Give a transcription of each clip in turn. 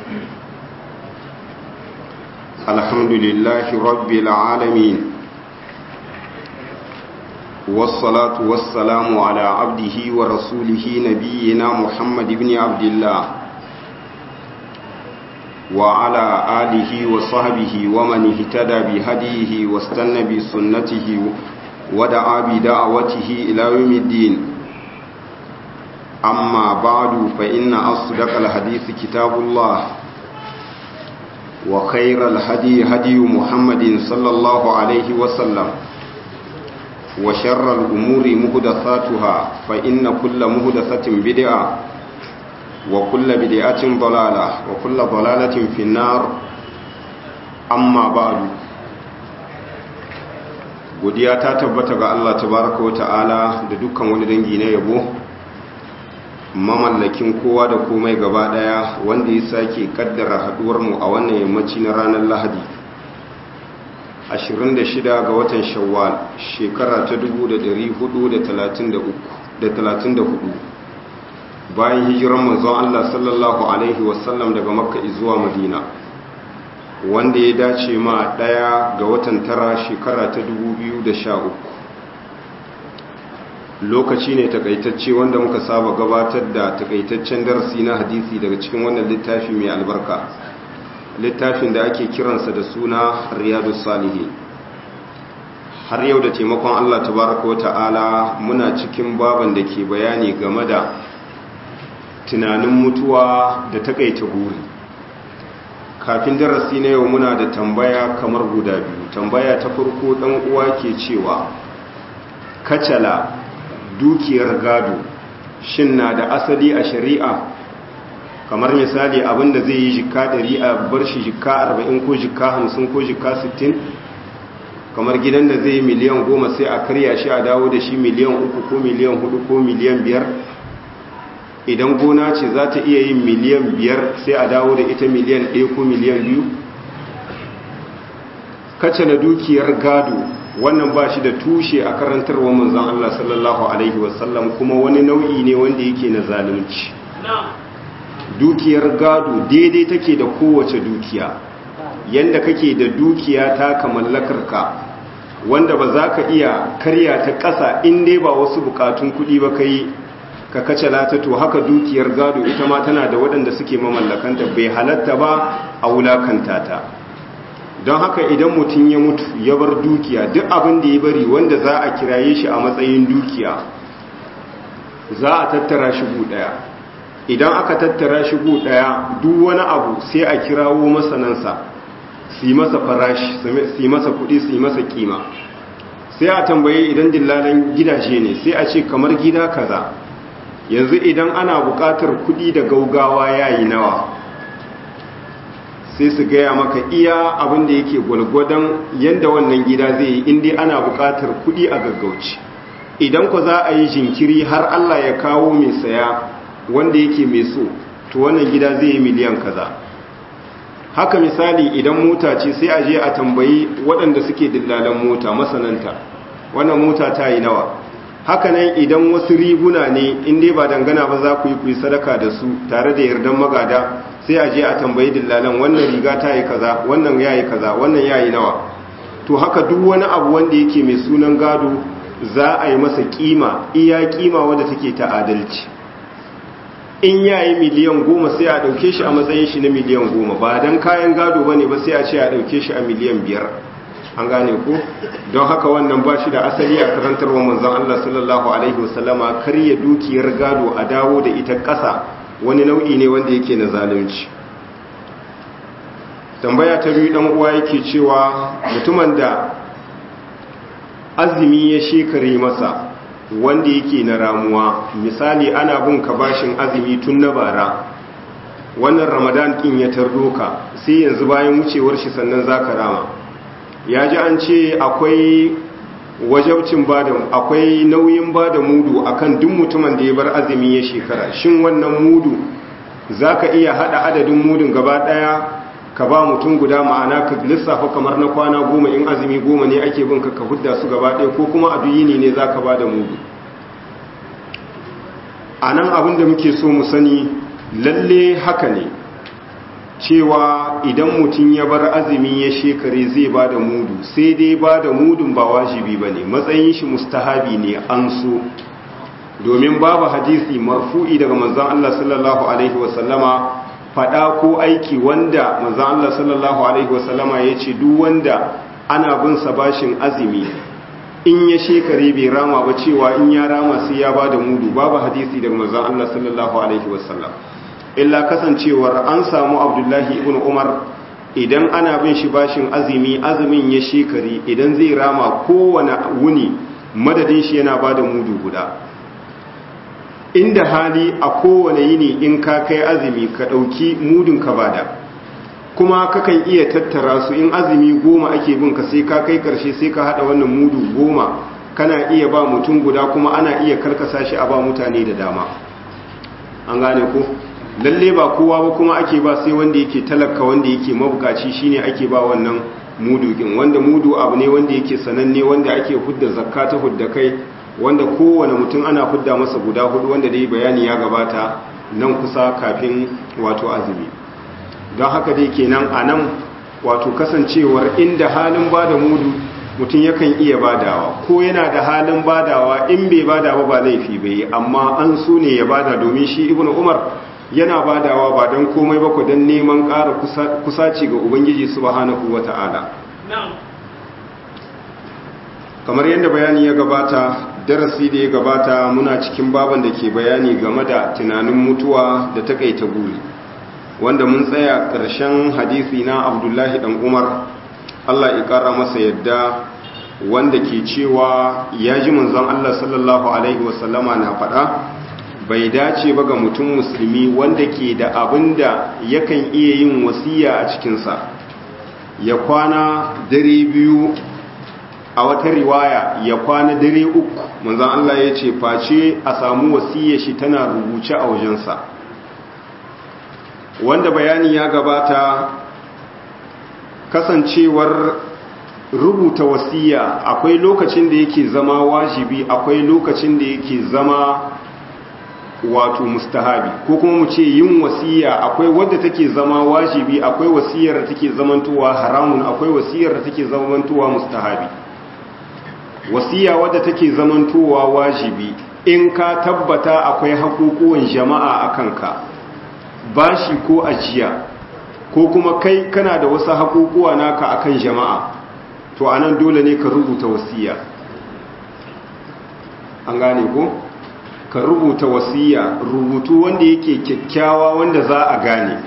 الحمد لله رب العالمين والصلاة والسلام على عبده ورسوله نبينا محمد بن عبد الله وعلى آله وصحبه ومن اهتدى بهديه واستنى بسنته ودعا بدعوته إلى يوم الدين أما بعد فإن أصدق الحديث كتاب الله وخير الهدي هدي محمد صلى الله عليه وسلم وشر الأمور مهدثاتها فإن كل مهدثة بدعة وكل بدعة ضلالة وكل ضلالة في النار أما بعد godiya ta tabbata ga Allah tabaraka wa ta'ala da dukkan wani dangi na yabo mamallakin kowa da komai gaba daya wanda ya sake kaddara haduwar mu a wannan yammaci na ranar Lahadi 26 ga watan Shawwal shekara ta 1434 bayan hijiran manzon Allah sallallahu alaihi wasallam daga Makka zuwa Madina wanda ya dace ma daya ga watan tara shekara ta 2013 lokaci ne takaitacce wanda muka saba gabatar da takaitaccen darasi na hadisi daga cikin wannan littafi mai albarka littafin da ake kiransa da suna riyadu salihi har yau da taimakon Allah tabaraka wa ta'ala muna cikin baban da ke bayani game da tunanin mutuwa da takaita guri kafin darasi na yau muna da tambaya kamar guda biyu tambaya ta farko dan uwa ke cewa kacala dukiyar gado shin na da asali a shari'a kamar misali abinda zai yi jika 100 a bar shi jika 40 ko jika 50 ko jika 60 kamar gidan da zai yi miliyan 10 sai a karya shi a dawo da shi miliyan 3 ko miliyan 4 ko miliyan 5 idan gona ce za ta iya yin miliyan 5 sai a dawo da ita miliyan 1 ko miliyan 2 kace na dukiyar gado wannan ba shi da tushe a karantarwa manzan Allah sallallahu Alaihi wasallam kuma wani nau'i ne wanda yake na zalunci dukiyar gado daidai take da kowace dukiya yanda kake da dukiya ta kamallakarka wanda ba za ka iya karya ta ƙasa inda ba wasu bukatun kuɗi ba kai ka kace lata to haka dukiyar gado ita ma tana da waɗanda suke mamallakanta bai halatta ba a wulakanta ta don haka idan mutum ya mutu ya bar dukiya duk abin da ya bari wanda za a kiraye shi a matsayin dukiya za a tattara shi gu daya idan aka tattara shi gu daya duk wani abu sai a kirawo masanansa su yi masa farashi su yi masa kudi su yi masa kima sai a tambaye idan dillalan gidaje ne sai a ce kamar gida kaza yanzu idan ana bukatar kudi da gaugawa yayi nawa sai su gaya maka iya abin da yake gwalgwadon yadda wannan gida zai yi inda ana buƙatar kuɗi a gaggauci idan ku za a yi jinkiri har Allah ya kawo mai saya wanda yake mai so to wannan gida zai yi miliyan kaza haka misali idan mota ce sai a je a tambayi waɗanda suke dillalan mota masananta wannan mota ta yi nawa haka nan idan wasu riguna ne inda ba dangana ba za ku yi ku yi sadaka da su tare da yardan magada sai a je a tambayi dillalan wannan riga ta yi kaza wannan ya yi kaza wannan ya yi nawa to haka duk wani abu wanda yake mai sunan gado za a yi masa kima iya kima wadda take ta adalci in ya yi miliyan goma sai a ɗauke shi a matsayin shi na miliyan goma ba don kayan gado ba ne ba sai a ce a ɗauke shi a miliyan biyar an gane ko don haka wannan ba shi da asali a karantarwa manzon Allah sallallahu alaihi wasallama karya dukiyar gado a dawo da ita ƙasa wani nau'i ne wanda yake na zalunci tambaya ta biyu dan uwa yake cewa mutumin da azumi ya shekare masa wanda yake na ramuwa misali ana bin ka bashin azumi tun na bara wannan ramadan kin ya tardo ka sai yanzu bayan wucewar shi sannan zaka rama ya ji an ce akwai wajabcin bada akwai nauyin bada mudu akan duk mutumin da ya bar azumi ya shekara shin wannan mudu zaka iya hada adadin mudun gaba daya ka ba mutum guda ma'ana ka lissafa kamar na kwana goma in azumi goma ne ake bin ka ka hudda su gaba daya ko kuma a duyini ne zaka bada mudu a nan abin da muke so mu sani lalle haka ne cewa idan mutum ya bar azumi ya shekare zai ba da mudu sai dai ba da mudun ba wajibi ba ne matsayin shi mustahabi ne an so domin babu hadisi marfu'i daga manzan Allah sallallahu Alaihi wasallama fada ko aiki wanda manzan Allah sallallahu Alaihi wasallama ya ce duk wanda ana bin sa bashin azumi in ya shekare bai rama ba cewa in ya rama sai ya ba da mudu babu hadisi daga manzan Allah sallallahu Alaihi wasallam illa kasancewar an samu abdullahi ibn umar idan ana bin shi bashin azumi azumin ya shekari idan zai rama kowane wuni madadin shi yana ba da mudu guda inda hali a kowane yini in ka kai azumi ka ɗauki mudun ka bada kuma kakan iya tattara su in azumi goma ake bin ka sai ka kai karshe sai ka haɗa wannan mudu goma kana iya ba mutum guda kuma ana iya karkasa shi a ba mutane da dama an gane ko lalle ba kowa ba kuma ake ba sai wanda yake talaka wanda yake mabukaci shine ake ba wannan mudu din wanda mudu abu ne wanda yake sananne wanda ake hudda zakka ta hudda kai wanda kowane mutum ana hudda masa guda hudu wanda dai bayani ya gabata nan kusa kafin wato azumi don haka dai kenan a nan wato kasancewar inda halin ba da mudu mutum yakan iya badawa ko yana da halin badawa in bai bada ba ba laifi bai amma an so ne ya bada domin shi ibnu umar yana badawa ba don komai ba ku don neman ƙara kusaci ga ubangiji subhanahu wata'ala kamar yadda bayani ya gabata darasi da ya gabata muna cikin baban da ke bayani game da tunanin mutuwa da takaita guri wanda mun tsaya ƙarshen hadisi na abdullahi dan umar allah ya ƙara masa yadda wanda ke cewa ya ji manzon allah sallallahu alaihi wasallama na faɗa bai dace ba ga mutum musulmi wanda ke da abin da yakan iya yin wasiya a cikinsa ya kwana dare biyu a wata riwaya ya kwana dare uku manzan Allah ya ce face a samu wasiya shi tana rubuce a wajensa wanda bayani ya gabata kasancewar rubuta wasiya akwai lokacin da yake zama wajibi akwai lokacin da yake zama wato mustahabi ko kuma mu ce yin wasiya akwai wadda take zama wajibi akwai wasiyar da take zamantowa haramun akwai wasiyar da take zamantowa mustahabi wasiya wadda take zamantowa wajibi in ka tabbata akwai hakukuwan jama'a a kanka bashi ko ajiya ko kuma kai kana da wasu hakukuwa naka akan jama'a to anan dole ne ka rubuta wasiya an gane ko? ka rubuta wasiya rubutu wanda yake kyakkyawa wanda za a gane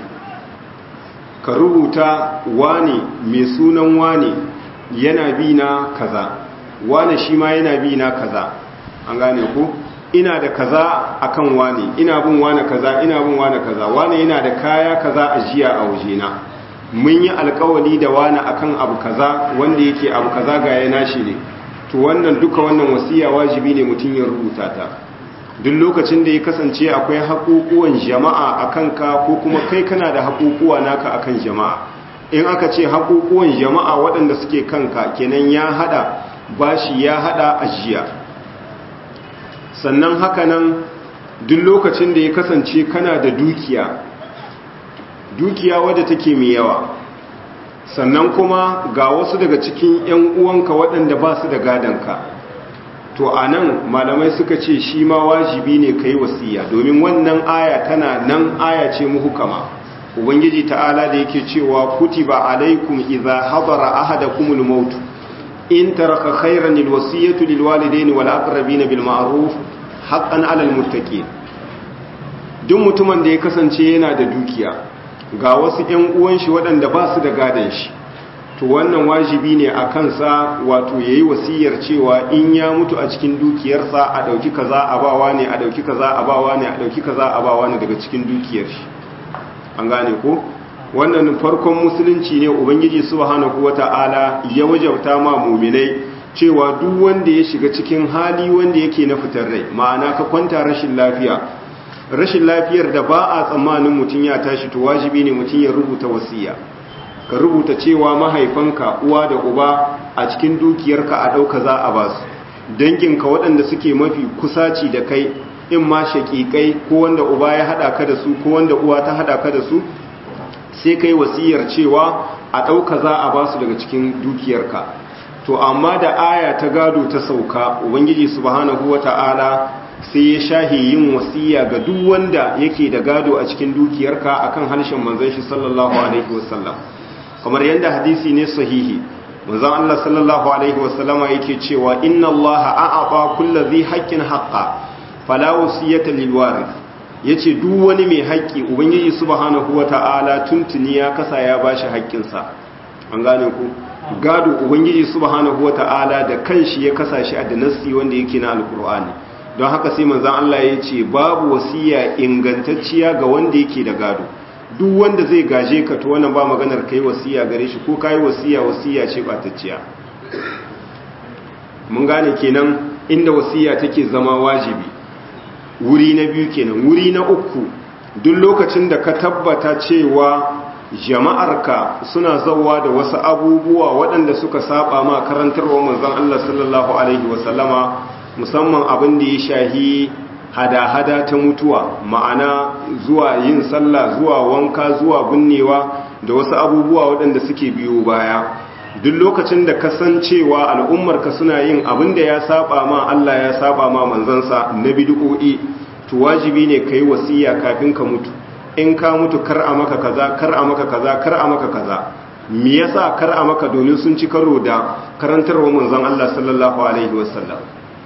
ka rubuta wane mai sunan wane yana bi na kaza wane shi ma yana bi na kaza an gane ku ina da kaza akan wane ina bin wane kaza ina bin wane kaza wane yana da kaya kaza a jiya a wajena mun yi alkawali da wane akan abu kaza wanda yake abu kaza ga yana shi ne to wannan duka wannan wasiya wajibi ne mutum ya rubuta ta duk lokacin da ya kasance akwai haƙuƙuwan jama'a a kanka ko kuma kai kana da haƙuƙuwa naka akan jama'a in aka ce haƙuƙuwan jama'a waɗanda suke kanka kenan ya hada bashi ya hada ajiya sannan hakanan duk lokacin da ya kasance kana da dukiya dukiya wadda take mai yawa sannan kuma ga wasu daga cikin 'yan uwanka waɗanda ba su da gadonka to a nan malamai suka ce shi ma wajibi ne ka yi wasiya domin wannan aya tana nan aya ce muhukama ubangiji ta'ala da yake cewa kutiba alaikum idza hadara ahadakumul maut in taraka khayran alwasiyatu lilwalidaini wal aqrabina bil ma'ruf haqqan 'alal muttaqin duk mutumin da ya kasance yana da dukiya ga wasu ƴan uwan shi waɗanda ba su da gadan shi to wannan wajibi ne a kansa wato ya yi wasiyar cewa in ya mutu a cikin dukiyarsa a ɗauki kaza a bawa ne a ɗauki kaza a bawa ne a ɗauki kaza a bawa ne daga cikin dukiyar shi an gane ko wannan farkon musulunci ne ubangiji subhanahu wata'ala ya wajabta ma muminai cewa duk wanda ya shiga cikin hali wanda yake na fitar rai ma'ana ka kwanta rashin lafiya rashin lafiyar da ba a tsammanin mutum ya tashi to wajibi ne mutum ya rubuta wasiya ka rubuta cewa mahaifanka uwa da uba a cikin dukiyarka a ɗauka za a ba su danginka waɗanda suke mafi kusaci da kai in ma shaƙiƙai ko wanda uba ya haɗa ka da su ko wanda uwa ta haɗa ka da su sai kai wasiyar cewa a ɗauka za a ba su daga cikin dukiyarka to amma da aya ta gado ta sauka ubangiji subhanahu wata'ala sai ya shahi yin wasiya ga duk wanda yake da gado a cikin dukiyarka akan harshen manzon shi sallallahu alaihi wasallam kamar yadda hadisi ne sahihi manzon Allah sallallahu alaihi wasallama yake cewa inna Allah a'ata kulli dhi haqqin haqqa fala wasiyata lil warith yace duk wani mai haƙƙi ubangiji subhanahu wata'ala tuntuni ya kasa ya bashi haƙƙinsa an gane ku gado ubangiji subhanahu wata'ala da kanshi ya kasa shi a danasi wanda yake na alkur'ani don haka sai manzon Allah ya ce babu wasiya ingantacciya ga wanda yake da gado duk wanda zai gaje ka to wannan ba maganar kai wasiya gare shi ko kai wasiya wasiya ce batacciya mun gane kenan inda wasiya take zama wajibi wuri na biyu kenan wuri na uku duk lokacin da ka tabbata cewa jama'arka suna zauwa da wasu abubuwa waɗanda suka saba ma karantarwa manzon Allah sallallahu alaihi wasallama musamman abin da ya shahi hada-hada ta mutuwa ma'ana zuwa yin sallah zuwa wanka zuwa binnewa da wasu abubuwa waɗanda suke biyo baya duk lokacin da kasancewa al'ummarka suna yin abin da ya saba ma Allah ya saba ma manzansa na bid'o'i to wajibi ne kai wasiya kafin ka mutu in ka mutu kar a maka kaza kar a maka kaza kar a maka kaza me yasa kar a maka domin sun ci karo da karantarwa manzon Allah sallallahu alaihi wasallam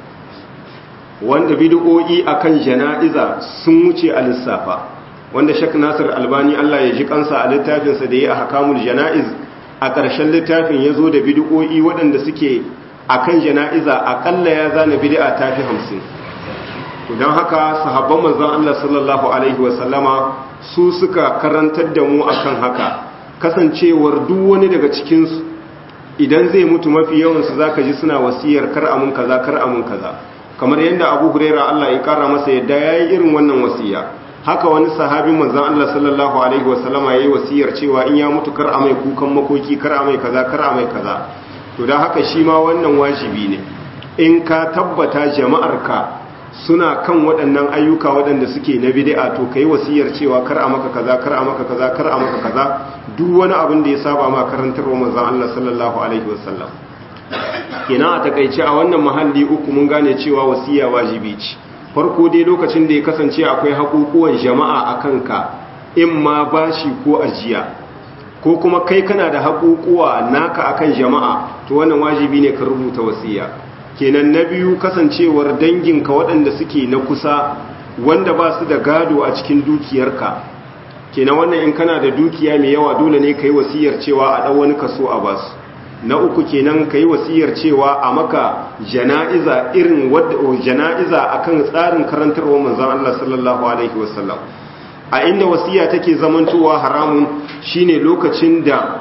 wanda bid'o'i akan jana'iza sun wuce a lissafa wanda Sheikh Nasir Albani Allah ya ji kansa a littafinsa da ya ahkamul jana'iz a ƙarshen littafin ya zo da bid'o'i waɗanda suke akan jana'iza aƙalla ya zana bid'a ta fi hamsin to don haka sahabban manzon Allah sallallahu alaihi wasallama su suka karantar da mu akan haka kasancewar duk wani daga cikinsu idan zai mutu mafi yawansu za ka ji suna wasiyar kar amun kaza kar amun kaza kamar yadda abu huraira Allah ya kara masa yadda ya yi irin wannan wasiya haka wani sahabin manzan Allah sallallahu alaihi wasallama ya yi wasiyar cewa in ya mutu kar a mai kukan makoki kar a mai kaza kar a mai kaza to don haka shi ma wannan wajibi ne in ka tabbata jama'arka suna kan waɗannan ayyuka waɗanda suke na bid'a to kai wasiyar cewa kar a maka kaza kar a maka kaza kar a maka kaza duk wani abin da ya saba ma karantarwa manzon Allah sallallahu alaihi wasallam kenan a takaice a wannan mahalli uku mun gane cewa wasiya wajibi ce farko dai lokacin da ya kasance akwai haƙuƙuwan jama'a a kanka in ma bashi ko ajiya ko kuma kai kana da haƙuƙuwa naka akan jama'a to wannan wajibi ne ka rubuta wasiya kenan na biyu kasancewar danginka waɗanda suke na kusa wanda ba su da gado a cikin dukiyarka kenan wannan in kana da dukiya mai yawa dole ne ka yi wasiyar cewa a ɗan wani kaso a basu na uku kenan ka yi wasiyar cewa a maka jana'iza irin wadda jana'iza akan tsarin karantarwa manzon Allah sallallahu alaihi wasallam a inda wasiya take zamantowa haramun shine lokacin da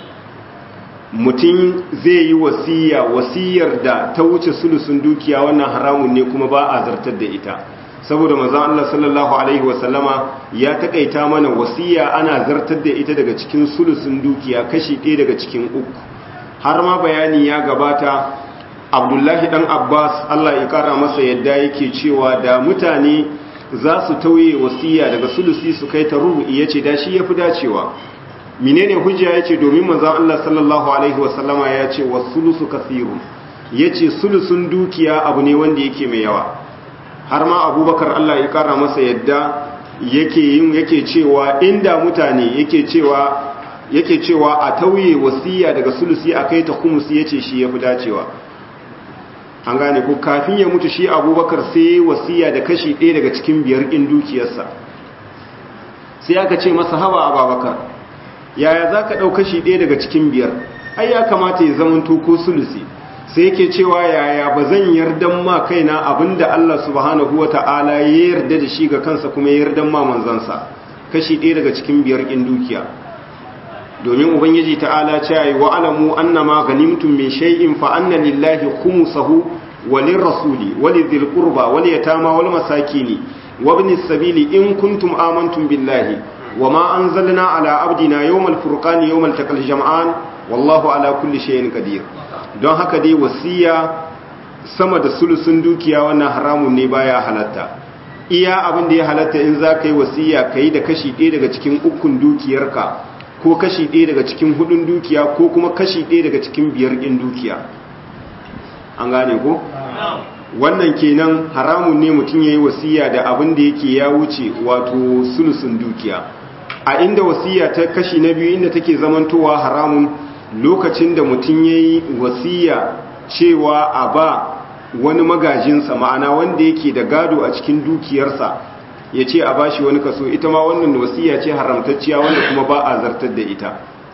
mutum zai yi wasiya wasiyar da ta wuce sulusun dukiya wannan haramun ne kuma ba a zartar da ita saboda manzon Allah sallallahu alaihi wasallama ya takaita mana wasiya ana zartar da ita daga cikin sulusun dukiya kashi ɗaya daga cikin uku har ma bayani ya gabata abdullahi dan abbas allah ya kara masa yadda yake cewa da mutane za su tauye wasiya daga sulusi su kai ta rubu'i ya ce da shi ya fi dacewa menene hujja ya ce domin manzan allah sallallahu alaihi wasallama ya ce wa sulusu kasiru ya ce sulusun dukiya abu ne wanda yake mai yawa har ma abubakar allah ya kara masa yadda yake yin yake cewa inda mutane yake cewa yake cewa a tauye wasiya daga sulusi a kai ta kumusi ya ce shi ya fi dacewa an gane ko kafin ya mutu shi abubakar sai wasiya da kashi ɗaya daga cikin biyar ɗin dukiyarsa sai aka ce masa hawa a babakar yaya za ka ɗau kashi ɗaya daga cikin biyar ai ya kamata ya zama ko sulusi sai yake cewa yaya ba zan yardan ma kaina abinda Allah subhanahu wa ta'ala ya yarda da shi ga kansa kuma ya yardan ma manzansa kashi ɗaya daga cikin biyar ɗin dukiya domin ubangiji ta'ala ce yi wa alamu annama ganimtum min shay'in fa anna lillahi khumsahu wa lirrasuli wa lidhil qurba wal yatama wal masakini wa ibnis sabili in kuntum amantum billahi wa ma anzalna ala abdina yawmal furqani yawmal taqal jam'an wallahu ala kulli shay'in qadir don haka dai wasiya sama da sulusun dukiya wannan haramun ne baya halatta iya abin da ya halatta in za ka yi wasiya ka yi da kashi ɗaya daga cikin ukun dukiyarka ko kashi ɗaya daga cikin hudun dukiya ko kuma kashi ɗaya daga cikin biyar ɗin dukiya an gane ko? wannan kenan haramun ne mutum ya yi wasiya da abin da yake ya wuce wato sulusun dukiya a inda wasiya ta kashi na biyu inda take zamantowa haramun lokacin da mutum ya yi wasiya cewa a ba wani magajinsa ma'ana wanda yake da gado a cikin dukiyarsa ya ce a bashi wani kaso ita ma wannan wasiya ce haramtacciya wanda kuma ba a zartar da ita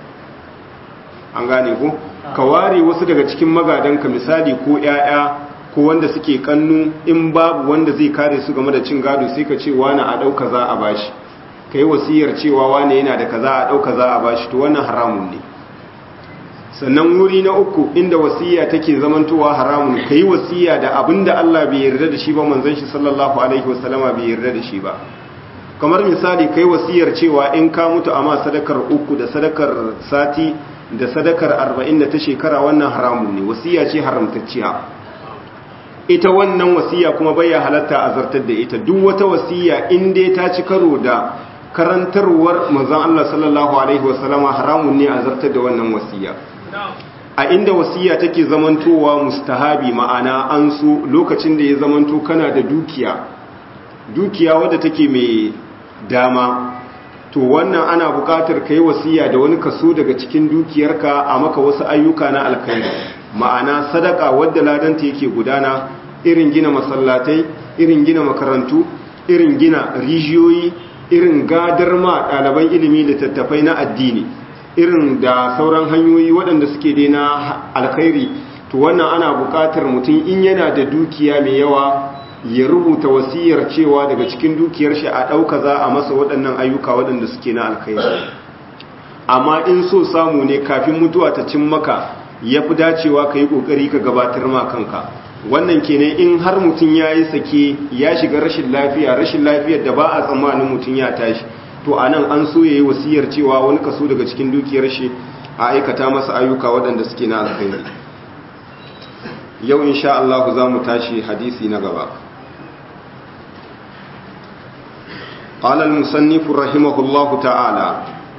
an gane ku ka ware wasu daga cikin magadanka misali ko 'ya'ya ko wanda suke kannu in babu wanda zai kare su game da cin gado sai ka ce wani a ɗauka za a bashi ka yi wasiyar cewa wani yana da kaza a ɗauka za a bashi to wannan haramun ne sannan wuri na uku inda wasiya take zamantowa haramun ka yi wasiya da abin da Allah bai yarda da shi ba manzon shi sallallahu alaihi wasallama bai yarda da shi ba kamar misali ka yi wasiyar cewa in ka mutu amma sadakar uku da sadakar sati da sadakar arba'in da ta shekara wannan haramun ne wasiya ce haramtacciya ita wannan wasiya kuma bai halatta a zartar da ita duk wata wasiya in dai ta ci karo da karantarwar manzon Allah sallallahu alaihi wasallama haramun ne a zartar da wannan wasiya a inda wasiya take zamantowa mustahabi ma'ana an so lokacin da ya zamanto kana da dukiya dukiya wadda take mai dama to wannan ana buƙatar kai wasiya da wani kaso daga cikin dukiyarka a maka wasu ayyuka na alkhairi ma'ana sadaka wadda ladanta yake gudana irin gina masallatai irin gina makarantu irin gina rijiyoyi irin gadar ma ɗaliban ilimi littattafai na addini irin da sauran hanyoyi waɗanda suke dai na alkhairi to wannan ana buƙatar mutum in yana da dukiya mai yawa ya rubuta wasiyar cewa daga cikin dukiyar shi a ɗauka za a masa waɗannan ayyuka waɗanda suke na alkhairi amma in so samu ne kafin mutuwa ta cin maka ya fi dacewa ka yi ƙoƙari ka gabatar ma kanka wannan kenan in har mutum ya yi sake ya shiga rashin lafiya rashin lafiyar da ba a tsammanin mutum ya tashi to a nan an so ya yi wasiyar cewa wani kaso daga cikin dukiyar shi a aikata masa ayyuka waɗanda suke na alkhairi yau insha Allah za mu tashi hadisi na gaba قال المصنف رحمه الله تعالى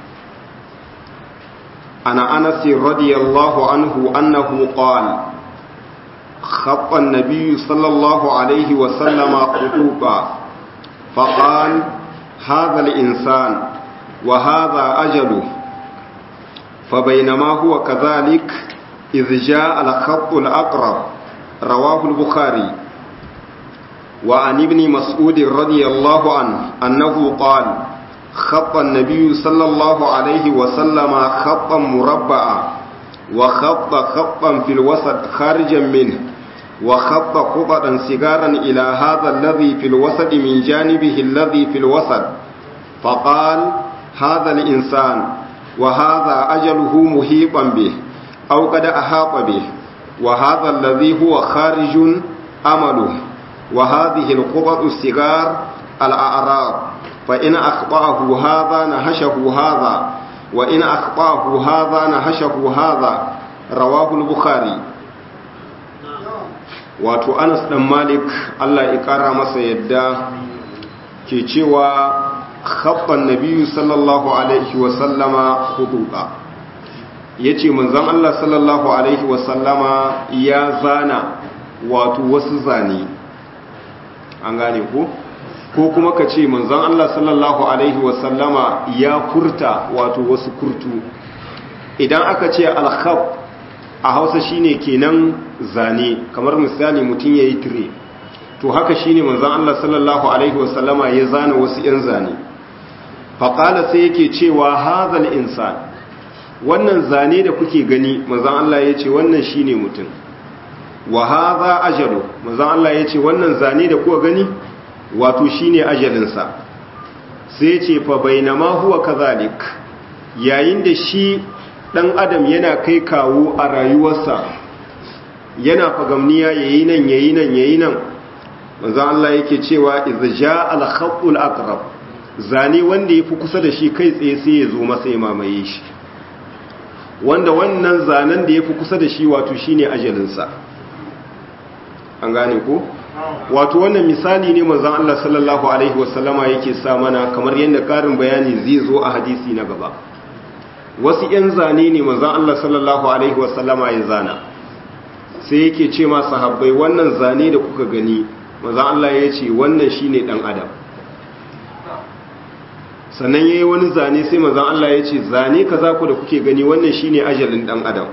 عن أنس رضي الله عنه أنه قال خط النبي صلى الله عليه وسلم خطوطا فقال هذا الإنسان وهذا أجله فبينما هو كذلك إذ جاء الخط الأقرب رواه البخاري وعن ابن مسعود رضي الله عنه أنه قال خط النبي صلى الله عليه وسلم خطا مربعا وخط خطا في الوسط خارجا منه وخط خططا سجارا إلى هذا الذي في الوسط من جانبه الذي في الوسط فقال هذا الإنسان وهذا أجله محيطا به أو قد أحاط به وهذا الذي هو خارج أمله وهذه القطط الصغار الأعراض فإن أخطأه هذا نهشه هذا وإن أخطأه هذا نهشه هذا رواه البخاري wato anas dan malik allah ya kara masa yadda ke cewa khabban nabiyyu sallallahu alaihi wasallama hududa ya ce manzan allah sallallahu alaihi wasallama ya zana wato wasu zane an gane ko ko kuma ka ce manzan allah sallallahu alaihi wasallama ya furta wato wasu kurtu idan aka ce alkhab a hausa shine kenan zane kamar misali mutum ya yi tire to haka shine manzan Allah sallallahu Alaihi wasallama ya zana wasu 'yan zane faƙala sai yake cewa hazal insan wannan zane da kuke gani manzan Allah ya ce wannan shine mutum wa haza ajalu manzan Allah ya ce wannan zane da kuka gani wato shine ajalinsa sai ce fa bainama huwa kazalik yayin da shi ɗan adam yana kai kawo a rayuwarsa yana fagamniya yayi nan yayi nan yayi nan manzo Allah yake cewa idza jaa al-khatul aqrab zane wanda yafi kusa da shi kai tsaye sai ya zo masa ya mamaye shi wanda wannan zanen da yafi kusa da shi wato shine ajalin sa an gane ko wato wannan misali ne manzon Allah sallallahu alaihi wasallama yake sa mana kamar yadda karin bayani zai zo a hadisi na gaba wasu yan zane ne manzon Allah sallallahu alaihi wasallama ya zana sai yake ce ma sahabbai wannan zane da kuka gani manzon Allah ya ce wannan shine dan adam sannan yayi wani zane sai manzon Allah ya ce zane kaza ku da kuke gani wannan shine ajalin dan adam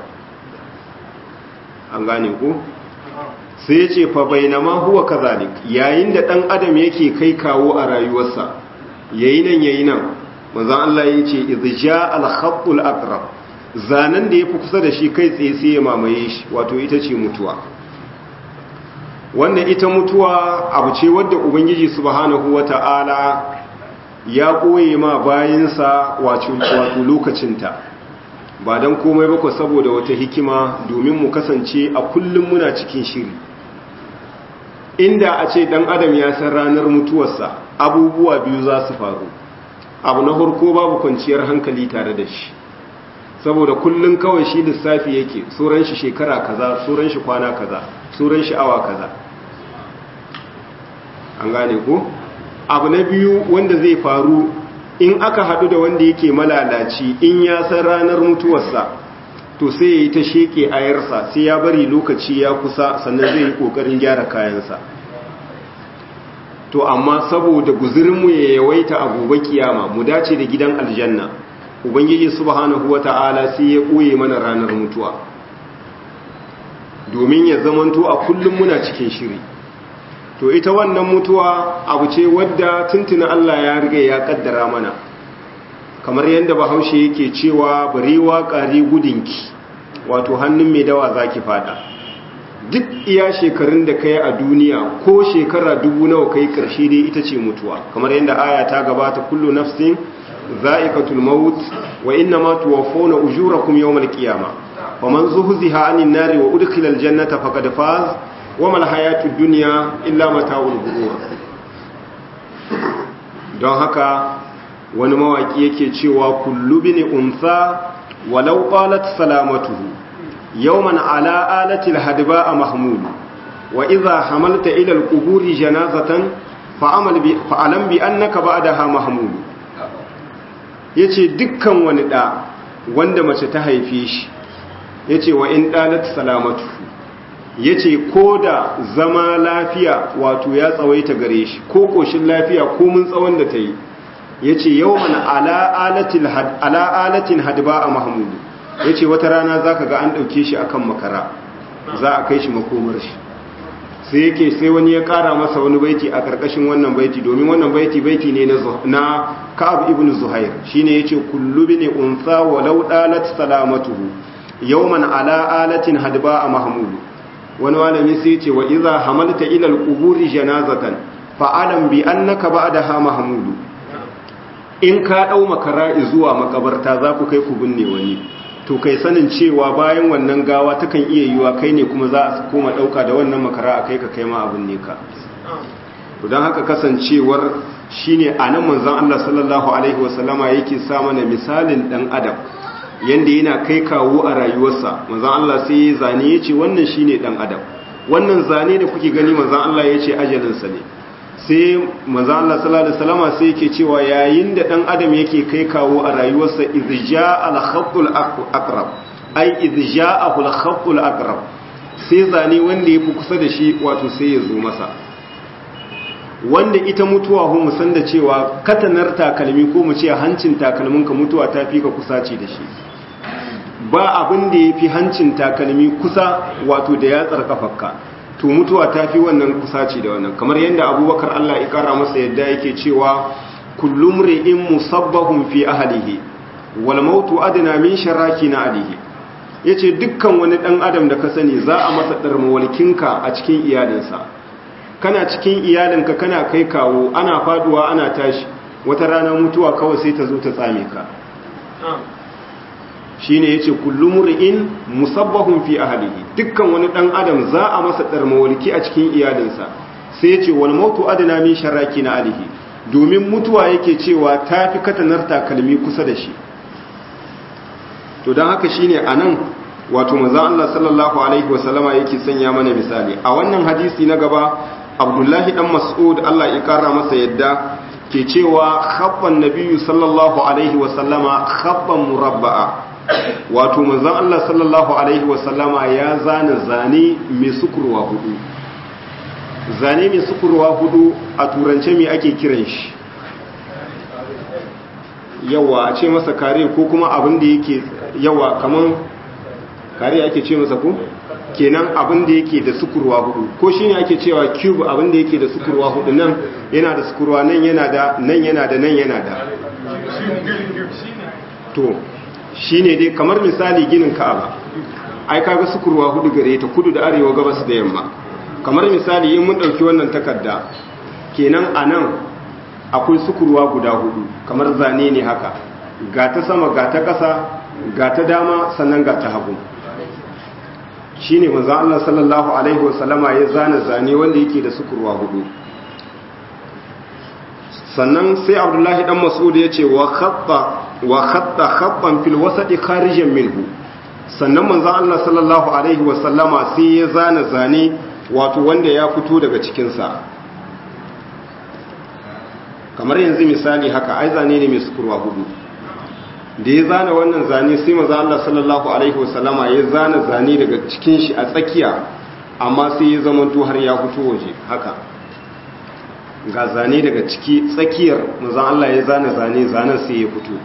an gane ku sai ya ce fa bainama huwa kazalik yayin da dan adam yake kai kawo a rayuwarsa yayi nan yayi nan manzon Allah ya ce idja al khatul aqrab zanen da yafi kusa da shi kai tsaye sai ya mamaye shi wato ita ce mutuwa wannan ita mutuwa abu ce wadda ubangiji subhanahu wata'ala ya koye ma bayinsa wato lokacinta ba don komai ba saboda wata hikima domin mu kasance a kullum muna cikin shiri inda a ce dan adam ya san ranar mutuwarsa abubuwa biyu za su faru abu na harko babu kwanciyar hankali tare da shi saboda kullum kawai shi lissafi yake tsoron shi shekara kaza tsoron shi kwana kaza tsoron shi awa kaza an gane ko abu na biyu wanda zai faru in aka haɗu da wanda yake malalaci in ya san ranar mutuwarsa to sai ya yi ta sheke ayarsa sai ya bari lokaci ya kusa sannan zai yi ƙoƙarin gyara kayansa to amma saboda guzurinmu ya yawaita a gobe kiyama mu dace da gidan aljanna ubangiji subhanahu wata'ala sai ya ɓoye mana ranar mutuwa domin ya zamanto a kullum muna cikin shiri to ita wannan mutuwa abu ce wadda tuntuna Allah ya riga ya kaddara mana kamar yadda bahaushe yake cewa barewa ƙari gudunki wato hannun mai dawa zaki fada duk iya shekarun da kai a duniya ko shekara dubu nawa kai karshe dai ita ce mutuwa kamar yadda aya ta gabata kullu nafsin za'iqatul maut wa inna ma tuwaffawna ujurakum yawmal qiyamah faman zuhziha 'anil nari wa udkhila al-jannata faqad faz wa mal hayatud dunya illa mata'ul ghurur don haka wani mawaki yake cewa kullu bin unsa walau qalat salamatuhu yawman ala alati al-hadba mahmud wa idha hamalta ila al-quburi janazatan fa'amal bi fa'alam bi annaka ba'daha mahmud yace dukkan wani da wanda mace ta haife shi yace wa in dalat salamatu yace ko da zama lafiya wato ya tsawaita gare shi ko koshin lafiya ko mun tsawon da ta yi yace yawman ala alatil had ala alatin hadba a mahmud yace wata rana zaka ga an dauke shi akan makara za a kai shi makomar shi sai yake sai wani ya kara masa wani baiti a karkashin wannan baiti domin wannan baiti baiti ne na Ka'ab ibn Zuhair shine yace kullu bini unsa walau dalat salamatuhu yawman ala alatin hadba a mahmud wani malami sai yace wa idza hamalta ila al-quburi janazatan fa alam bi annaka ba'daha mahmud in ka dau makara zuwa makabarta za ku kai ku binne wani to kai sanin cewa bayan wannan gawa takan iya yiwa kai ne kuma za a koma dauka da wannan makara a kai ka kai ma abin ne ka to don haka kasancewar shine anan manzon Allah sallallahu alaihi wasallama yake sa mana misalin dan adam yanda yana kai kawo a rayuwarsa manzon Allah sai ya zane yace wannan shine dan adam wannan zane da kuke gani manzon Allah yace ajalin sa ne sai manzon Allah sallallahu alaihi wasallama sai yake cewa yayin da dan adam yake kai kawo a rayuwarsa izja al-khatul aqrab ai izja al-khatul aqrab sai zane wanda yafi kusa da shi wato sai ya zo masa wanda ita mutuwa hu mu san da cewa katanar takalmi ko mu ce hancin takalmin ka mutuwa ta fi ka kusa ce da shi ba abin da yafi hancin takalmi kusa wato da yatsar kafarka to mutuwa ta fi wannan kusaci da wannan kamar yadda abubakar Allah ya kara masa yadda yake cewa kullum ri'in musabbahun fi ahlihi wal mautu adna min sharaki na alihi yace dukkan wani dan adam da ka sani za a masa darmawalkinka a cikin iyalinsa kana cikin iyalinka kana kai kawo ana faduwa ana tashi wata rana mutuwa kawai sai ta zo ta tsame ka shine yace kullu mur'in musabbahun fi ahlihi dukkan wani dan adam za a masa darmawalki a cikin iyalinsa sai yace wal mautu adna min sharaki na alihi domin mutuwa yake cewa tafi katanar takalmi kusa da shi to dan haka shine anan wato manzo Allah sallallahu alaihi wasallama yake sanya mana misali a wannan hadisi na gaba abdullahi dan mas'ud Allah ya kara masa yadda ke cewa khabban nabiyyu sallallahu alaihi wa sallama khabban murabba'a wato manzon Allah sallallahu alaihi wa sallama ya zana zane mai sukurwa hudu zane mai sukurwa hudu a turance me ake kiran shi yawa a ce masa kare ko kuma abin da yake yawa kaman kare ake ce masa ko kenan abin da yake da sukurwa hudu ko shine ake cewa cube abin da yake da sukurwa hudu nan yana da sukurwa nan yana da nan yana da nan yana da to shine dai kamar misali ginin Ka'aba ai kaga sukurwa hudu gare ta kudu da arewa gabas da yamma kamar misali in mun dauki wannan takarda kenan anan akwai sukurwa guda hudu kamar zane ne haka ga ta sama ga ta ƙasa ga ta dama sannan ga ta hagu shi ne manzan Allah sallallahu Alaihi wasallama ya zane zane wanda yake da sukurwa hudu sannan sai abdullahi dan mas'ud ya ce wa khatta khabban fil wasati kharijan minhu sannan manzan Allah sallallahu Alaihi wasallama sai ya zane zane wato wanda ya fito daga cikinsa kamar yanzu misali haka ai zane ne mai sukurwa hudu da ya zana wannan zane sai maza Allah sallallahu alaihi wasallama ya zana zane daga cikin shi a tsakiya amma sai ya zamanto har ya fito waje haka ga zane daga ciki tsakiyar maza Allah ya zana zane zanen sai ya fito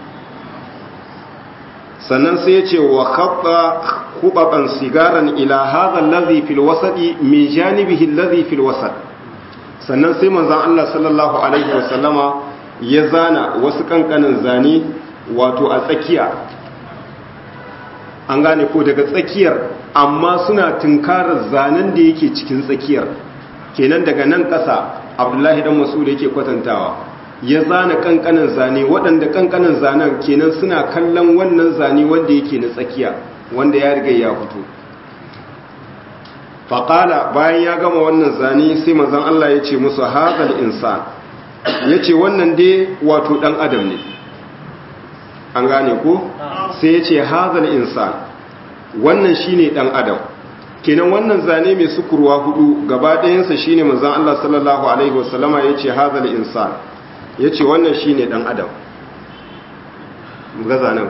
sannan sai ya ce wa khatta khubatan sigaran ila hadha alladhi fil wasati min janibihi alladhi fil wasat sannan sai manzon Allah sallallahu alaihi wasallama ya zana wasu kankanin zane wato a tsakiya an gane ko daga tsakiyar amma suna tunkarar zanen da yake cikin tsakiyar kenan daga nan ƙasa abdullahi dan masu da yake kwatantawa ya zana kankanin zane waɗanda kankanin zanen kenan suna kallon wannan zane wanda yake na tsakiya wanda ya riga ya fito faƙala bayan ya gama wannan zane sai mazan Allah ya ce musu hazal insan ya ce wannan dai wato ɗan adam ne an gane ko sai ya ce hazal insan wannan shine dan adam kenan wannan zane mai sukurwa hudu gaba ɗayansa shine manzon Allah sallallahu alaihi wasallama ya ce hazal insan ya ce wannan shine dan adam ga zanen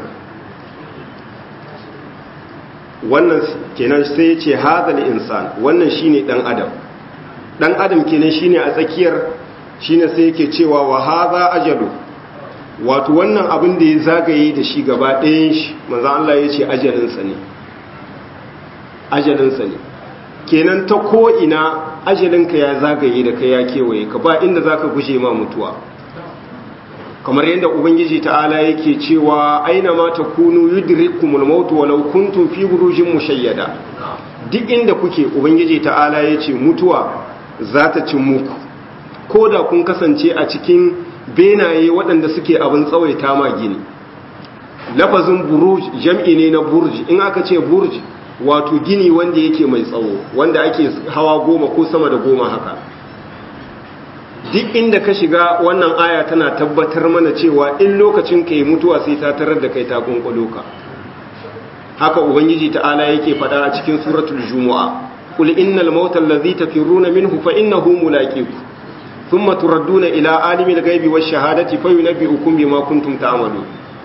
wannan kenan sai ya ce hazal insan wannan shine dan adam dan adam kenan shine a tsakiyar shine sai yake cewa wa hadha ajalu wato wannan abin da ya zagaye da shi gaba ɗayan shi manzan Allah ya ce ajalinsa ne ajalinsa ne kenan ta ko'ina ajalinka ya zagaye da ka ya kewaye ka ba inda za ka guje ma mutuwa kamar yadda ubangiji ta'ala yake cewa aina ma ta kunu yudrikumul mautu walau kuntum fi burujin mushayyada duk inda kuke ubangiji ta'ala ya ce mutuwa za ta cin muku ko da kun kasance a cikin benaye waɗanda suke abin tsawaita ma gini lafazin buruj jam'i ne na burji in aka ce burji wato gini wanda yake mai tsawo wanda ake hawa goma ko sama da goma haka duk inda ka shiga wannan aya tana tabbatar mana cewa in lokacin ka yi mutuwa sai ta tarar da kai ta kunkulo ka haka ubangiji ta'ala yake faɗa a cikin suratul jumu'a qul innal mauta allazi tafirruna minhu fa innahu mulaqikum thumma turadduna ila alimil ghaibi wash shahadati fayunabbi'ukum bima kuntum ta'malun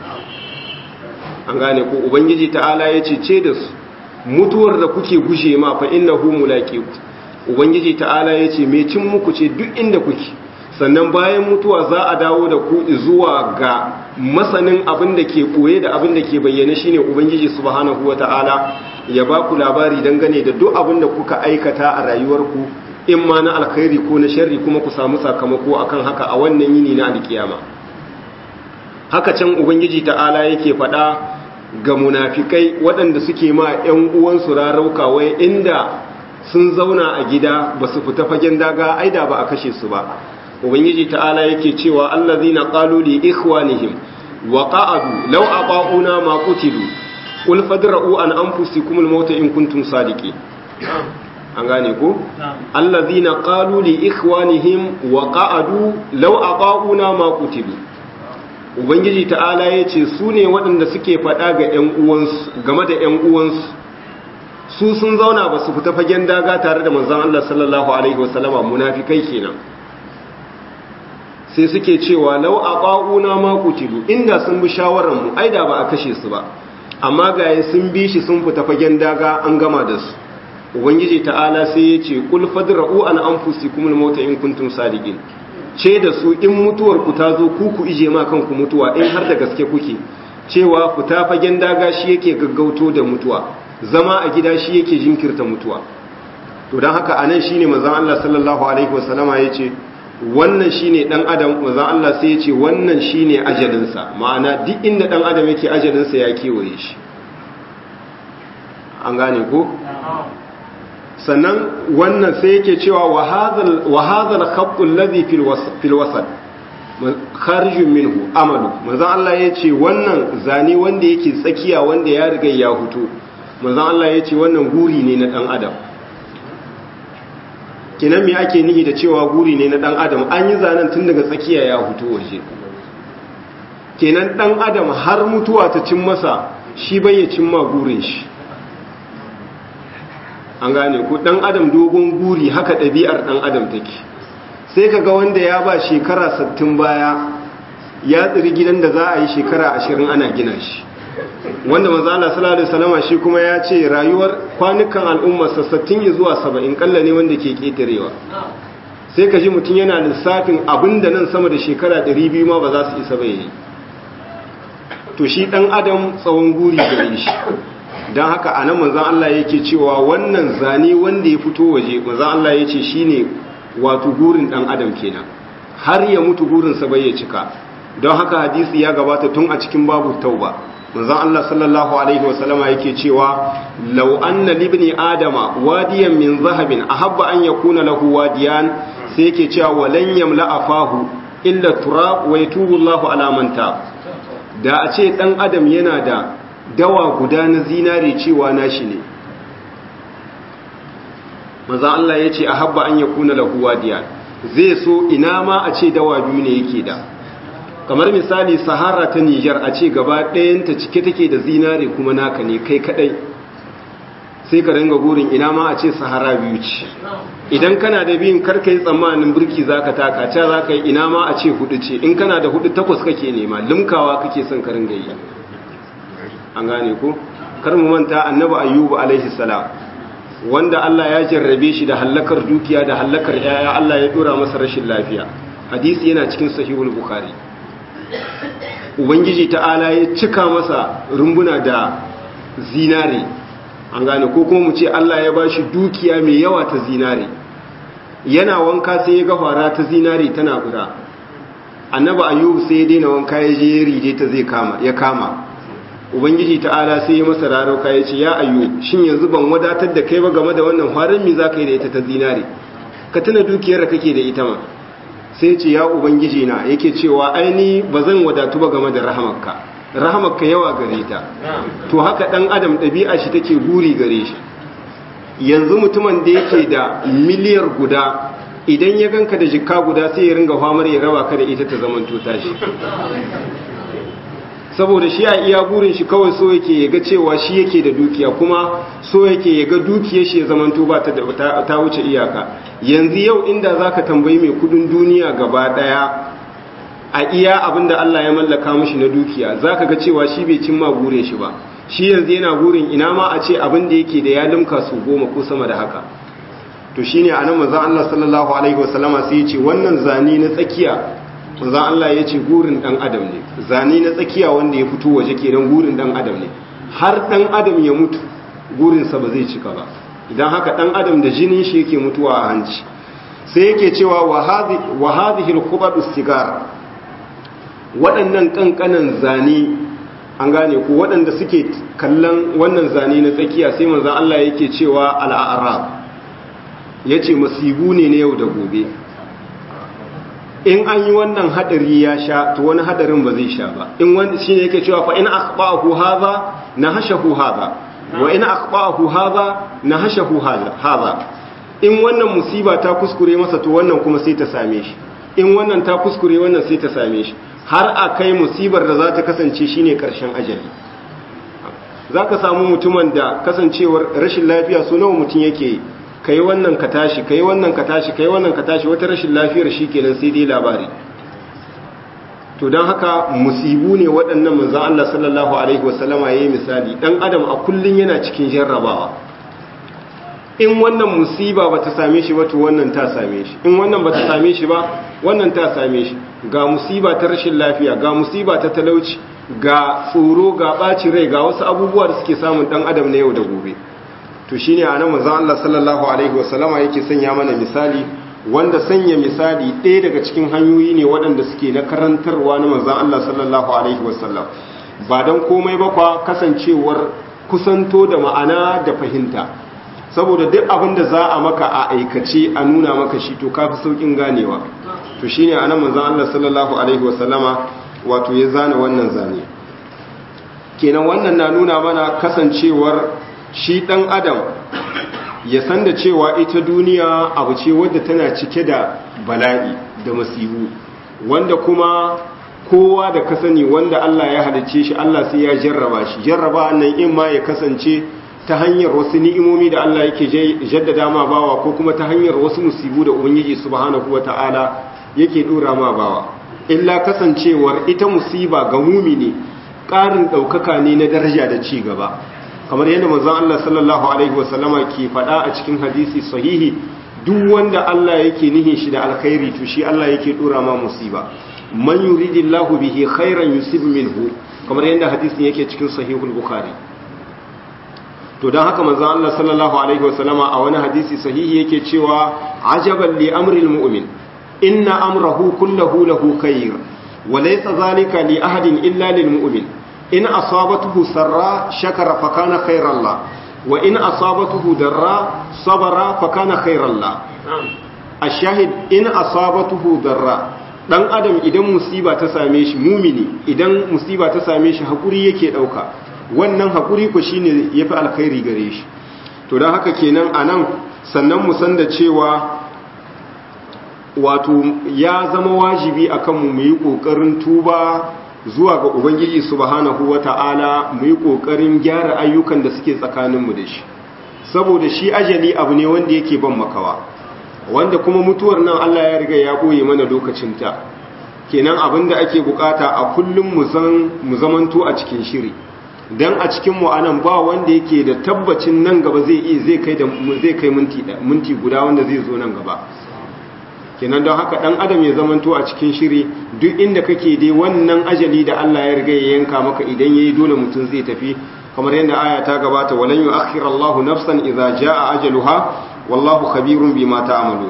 an gane ko ubangiji ta'ala yace ce da su mutuwar da kuke gushe ma fa innahu mulaqikum ubangiji ta'ala yace me cin muku ce duk inda kuke sannan bayan mutuwa za a dawo da ku zuwa ga masanin abin da ke koye da abin da ke bayyana shine ubangiji subhanahu wata'ala ya ba ku labari dangane da duk abin da kuka aikata a rayuwarku in ma na alkhairi ko na sharri kuma ku samu sakamako akan haka a wannan yini na alkiyama haka can ubangiji ta'ala yake faɗa ga munafikai waɗanda suke ma 'yan uwansu rarauka wai inda sun zauna a gida ba su fita fagen daga aida ba a kashe su ba ubangiji ta'ala yake cewa allazina qalu li ikhwanihim wa qa'adu law aqauna ma qutilu qul fadra'u an anfusikum al-maut in kuntum sadiqin an gane ko allazina qalu li ikhwanihim wa qa'adu law aqauna ma qutilu ubangiji ta'ala yace su ne waɗanda suke faɗa ga ƴan uwansu game da ƴan uwansu su sun zauna ba su fita fagen daga tare da manzon Allah sallallahu alaihi wasallama munafikai kenan sai suke cewa lau aqauna ma qutilu inda sun bi shawaran mu ai da ba a kashe su ba amma gaye sun bi shi sun fita fagen daga an gama da su ubangiji ta'ala sai ya ce kul fadra'u an anfusikum al-mauta in kuntum sadiqin ce da su in mutuwar ku ta zo ku ku ije ma kanku mutuwa in har da gaske kuke cewa fita fagen daga shi yake gaggauto da mutuwa zama a gida shi yake jinkirta mutuwa to dan haka anan shine manzon Allah sallallahu alaihi wasallama yace wannan shine dan adam manzon Allah sai yace wannan shine ajalinsa ma'ana duk inda dan adam yake ajalinsa ya kewaye shi an gane ko sannan wannan sai yake cewa wa hadhal khatt alladhi fil wasat kharijun minhu amalu manzon Allah yace wannan zane wanda yake tsakiya wanda ya riga ya huto manzon Allah yace wannan guri ne na dan adam kinan me ake nihi da cewa guri ne na dan adam an yi zanen tun daga tsakiya ya huto waje kenan dan adam har mutuwa ta cin masa shi bai ya cimma gurin shi an gane ku dan adam dogon guri haka ɗabi'ar dan adam take sai kaga wanda ya ba shekara 60 baya ya tsiri gidan da za a yi shekara 20 ana gina shi wanda manzo Allah sallallahu alaihi wasallama shi kuma ya ce rayuwar kwanukan al'umma sa 60 zuwa 70 kalla ne wanda ke ketarewa sai ka ji mutum yana lissafin abinda nan sama da shekara 200 ma ba za su isa ba yayi to shi dan adam tsawon guri gare shi don haka a nan manzan Allah yake cewa wannan zane wanda ya fito waje manzan Allah ya ce shi ne wato gurin ɗan adam kenan har ya mutu gurinsa bai ya cika don haka hadisi ya gabata tun a cikin babu tauba manzan Allah sallallahu alaihi wasallama yake cewa lau anna libni adama wadiyan min zahabin ahabba an yakuna lahu wadiyan sai yake cewa walan yamla afahu illa turab wa yatubu Allahu ala man da a ce ɗan adam yana da dawa guda na zinare cewa nashi ne maza Allah ya ce a habba an ya kuna lahuwa diya zai so ina ma a ce dawa biyu ne yake da kamar misali sahara ta nijar a ce gaba ɗayanta cike take da zinare kuma naka ne kai kadai sai ka ringa gurin ina ma a ce sahara biyu ce idan kana da biyun karka yi tsammanin birki za ka taka ca za ka yi ina ma a ce hudu ce in kana da hudu takwas kake nema limkawa kake son ka ringa yi an gane ko kar mu manta annabi ayyubu alaihi salam wanda Allah ya jarrabe shi da hallakar dukiya da hallakar yaya Allah ya dora masa rashin lafiya hadisi yana cikin sahihul bukhari ubangiji ta'ala ya cika masa rumbuna da zinare an gane ko kuma mu ce Allah ya bashi dukiya mai yawa ta zinare yana wanka sai ya ga fara ta zinare tana guda annabi ayyubu sai ya daina wanka ya je ya rije ta zai kama ya kama ubangiji ta'ala sai ya masa rarauka ya ce ya ayyu shin yanzu ban wadatar da kai ba game da wannan farin mi za ka yi da ita ta zinare ka tuna dukiyar da kake da ita ma sai ce ya ubangiji na yake cewa aini ba zan wadatu ba game da rahamarka rahamarka yawa gare ta to haka dan adam ɗabi'a shi take guri gare shi yanzu mutumin da yake da miliyar guda idan ya ganka da jikka guda sai ya ringa famar ya raba ka da ita ta zamanto tashi saboda shi a iya burin shi kawai so yake ya ga cewa shi yake da dukiya kuma so yake ya ga dukiyar shi ya zamanto ba ta, ta wuce iyaka yanzu yau inda za ka tambayi mai kudin duniya gaba daya a iya abinda Allah ya mallaka mashi na dukiya za ka ga cewa shi bai cimma burin shi ba shi yanzu yana burin ina ma a ce abin da yake da ya limka su goma ko sama da haka to shine anan manzon Allah sallallahu alaihi wasallama sai ya ce wannan zani na tsakiya manzan Allah ya ce gurin ɗan adam ne zane na tsakiya wanda ya fito waje kenan gurin ɗan adam ne har ɗan adam ya mutu gurinsa ba zai cika ba idan haka ɗan adam da jinin shi yake mutuwa a hanci sai yake cewa wa hadhihi al sigar waɗannan ƙanƙanan zane an gane ko waɗanda suke kallon wannan zane na tsakiya sai manzan Allah yake cewa al-a'rab yace masibu ne na yau da gobe in an yi wannan hadari ya sha to wani hadarin ba zai sha ba in wanda shine yake cewa fa in akhba'ahu hadha nahashahu hadha wa in akhba'ahu hadha nahashahu hadha in wannan musiba ta kuskure masa to wannan kuma sai ta same shi in wannan ta kuskure wannan sai ta same shi har a kai musibar da za ta kasance shine karshen ajali zaka samu mutumin da kasancewar rashin lafiya so nawa mutum yake kai wannan ka tashi kai wannan ka tashi kai wannan ka tashi wata rashin lafiyar shikenan sai dai labari to don haka musibu ne waɗannan manzan Allah sallallahu Alaihi wasallama ya yi misali ɗan adam a kullum yana cikin jarrabawa in wannan musiba ba ta same shi ba to wannan ta same shi in wannan ba ta same shi ba wannan ta same shi ga musiba ta rashin lafiya ga musiba ta talauci ga tsoro ga ɓaci rai ga wasu abubuwa da suke samun ɗan adam na yau da gobe to shine a nan manzan Allah sallallahu Alaihi wasallama yake sanya mana misali wanda sanya misali ɗaya daga cikin hanyoyi ne waɗanda suke na karantarwa na manzan Allah sallallahu Alaihi wasallam ba don komai ba kwa kasancewar kusanto da ma'ana da fahimta saboda duk abin da za a maka a aikace a nuna maka shi to kafi saukin ganewa to shine anan manzan Allah sallallahu Alaihi wasallama wato ya zana wannan zane kenan wannan na nuna mana kasancewar shi ɗan adam ya san da cewa ita duniya abu ce wadda tana cike da bala'i da masihu wanda kuma kowa da ka sani wanda Allah ya halicce shi Allah sai ya jarraba shi jarraba nan in ma ya kasance ta hanyar wasu ni'imomi da Allah yake jaddada ma bawa ko kuma ta hanyar wasu musibu da ubangiji subhanahu wata'ala yake dora ma bawa illa kasancewar ita musiba ga mumini ƙarin ɗaukaka ne na daraja da ci gaba kamar yadda manzon Allah sallallahu alaihi wasallama ke faɗa a cikin hadisi sahihi duk wanda Allah yake nihin shi da alkhairi to shi Allah yake dora ma musiba man yuridillahu bihi khairan yusib minhu kamar yadda hadisin yake cikin sahihul bukhari to dan haka manzon Allah sallallahu alaihi wasallama a wani hadisi sahihi yake cewa ajaban li amril mu'min inna amrahu kullahu lahu khair wa laysa zalika li ahadin illa lil mu'min in asabatuhu sarra shakara fa kana khairan la wa in asabatuhu darra sabara fa kana khairan la ashahid in asabatuhu darra dan adam idan musiba ta same shi mumini idan musiba ta same shi hakuri yake dauka wannan hakuri ko shine yafi alkhairi gare shi to dan haka kenan anan sannan mu san da cewa wato ya zama wajibi akan mu mu yi kokarin tuba zuwa ga Ubangiji subhanahu wa ta'ala mu yi ƙoƙarin gyara ayyukan da suke tsakaninmu da shi, saboda shi ajali abu ne wanda yake ban makawa, wanda kuma mutuwar nan Allah ya riga ya ɓoye mana lokacinta, kenan abin da ake bukata a kullum mu zamanto a cikin shiri, don a cikinmu anan ba wanda yake da tabbacin nan gaba zai iya zai kai minti guda wanda zai zo nan gaba. kenan don haka dan adam ya zamanto a cikin shiri duk inda kake dai wannan ajali da Allah ya riga ya yanka maka idan yayi dole mutum zai tafi kamar yadda aya ta gabata walan yu'akhkhir Allahu nafsan idza jaa ajaluha wallahu khabirun bima ta'malun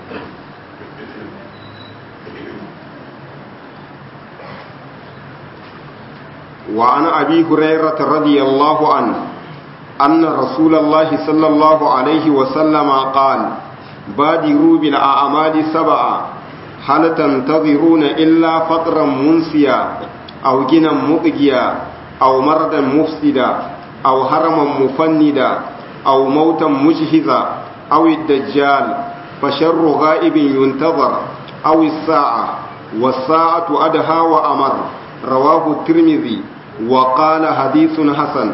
wa ana abi hurairah radiyallahu anhu anna rasulullahi sallallahu alaihi wa sallama qala بادروا بالأعمال سبعا هل تنتظرون إلا فطرا منسيا أو جنا مطغيا أو مرضا مفسدا أو هرما مفندا أو موتا مجهزا أو الدجال فشر غائب ينتظر أو الساعة والساعة أدهى وأمر رواه الترمذي وقال حديث حسن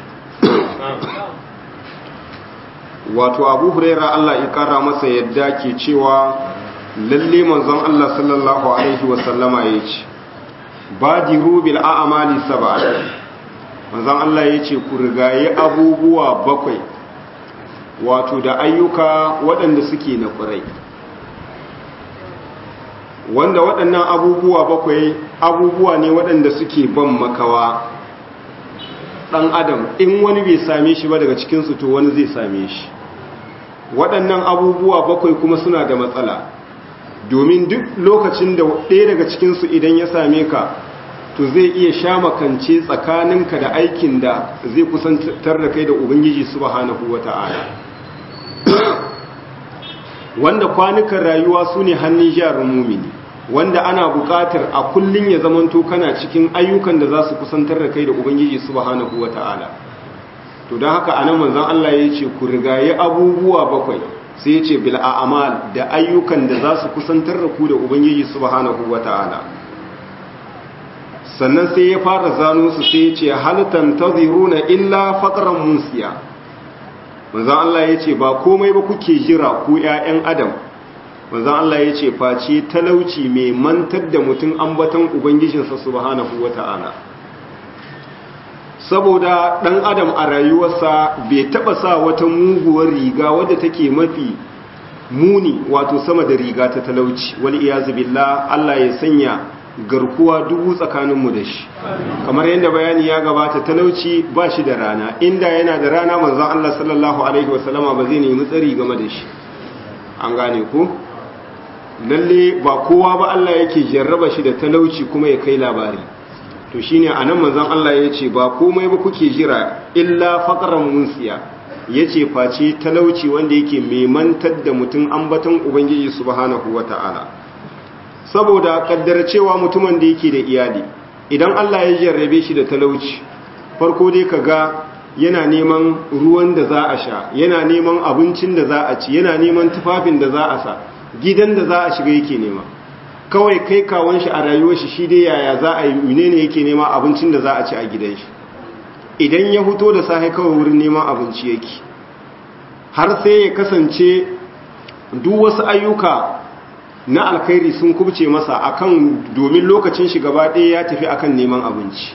wato abu huraira Allah ya kara masa yadda ke cewa lalle manzon Allah sallallahu alaihi wasallama ya ce badiru bil a'mali sab'a manzon Allah ya ce ku rigaye abubuwa bakwai wato da ayyuka waɗanda suke na ƙurai wanda waɗannan abubuwa bakwai abubuwa ne waɗanda suke ban makawa ɗan adam in wani bai same shi ba daga cikinsu to wani zai same shi waɗannan abubuwa bakwai kuma suna da matsala domin duk lokacin da ɗaya daga cikinsu idan ya same ka to zai iya sha makance tsakaninka da aikin da zai kusantar da kai da ubangiji subhanahu wata'ala wanda kwanukan rayuwa su ne hannun jarin mumini wanda ana buƙatar a kullum ya zamanto kana cikin ayyukan da za su kusantar da kai da ubangiji subhanahu wata'ala to don haka anan manzon Allah ya ce ku rigaye abubuwa bakwai sai ya ce bil a'mal da ayyukan da za su kusantar da ku da ubangiji subhanahu wata'ala sannan sai ya fara zano su sai ya ce halittar ta ziruna illa faƙaran musiya manzan Allah ya ce ba komai ba kuke jira ku ‘ya'yan adam manzan Allah ya ce face talauci mai mantar da mutum ambatan ubangijinsa subhanahu wa ta'ala saboda ɗan adam a rayuwarsa bai taɓa sa wata muguwar riga wadda take mafi muni wato sama da riga ta talauci wal iyazu billah Allah ya sanya garkuwa dubu tsakaninmu da shi kamar yadda bayani ya gabata talauci ba shi da rana inda yana da rana manzon Allah sallallahu alaihi wasallama ba zai nemi tsari game da shi an gane ku lalle ba kowa ba Allah yake jarraba shi da talauci kuma ya kai labari to shine anan manzon Allah ya ce ba komai ba kuke jira illa faqran munsiya yace face talauci wanda yake memantar da mutum ambaton ubangiji subhanahu wataala saboda kaddara cewa mutumin da yake da iyali idan Allah ya jarrabe shi da talauci farko dai kaga yana neman ruwan da za a sha yana neman abincin da za a ci yana neman tufafin da za a sa gidan da za a shiga yake nema kawai kai kawon shi a rayuwar shi shi dai yaya za a yi menene yake nema abincin da za a ci a gidan shi idan ya fito da safe kawai wurin neman abinci yake har sai ya kasance duk wasu ayyuka na alkhairi sun kubce masa akan domin lokacin shi gaba ɗaya ya tafi akan neman abinci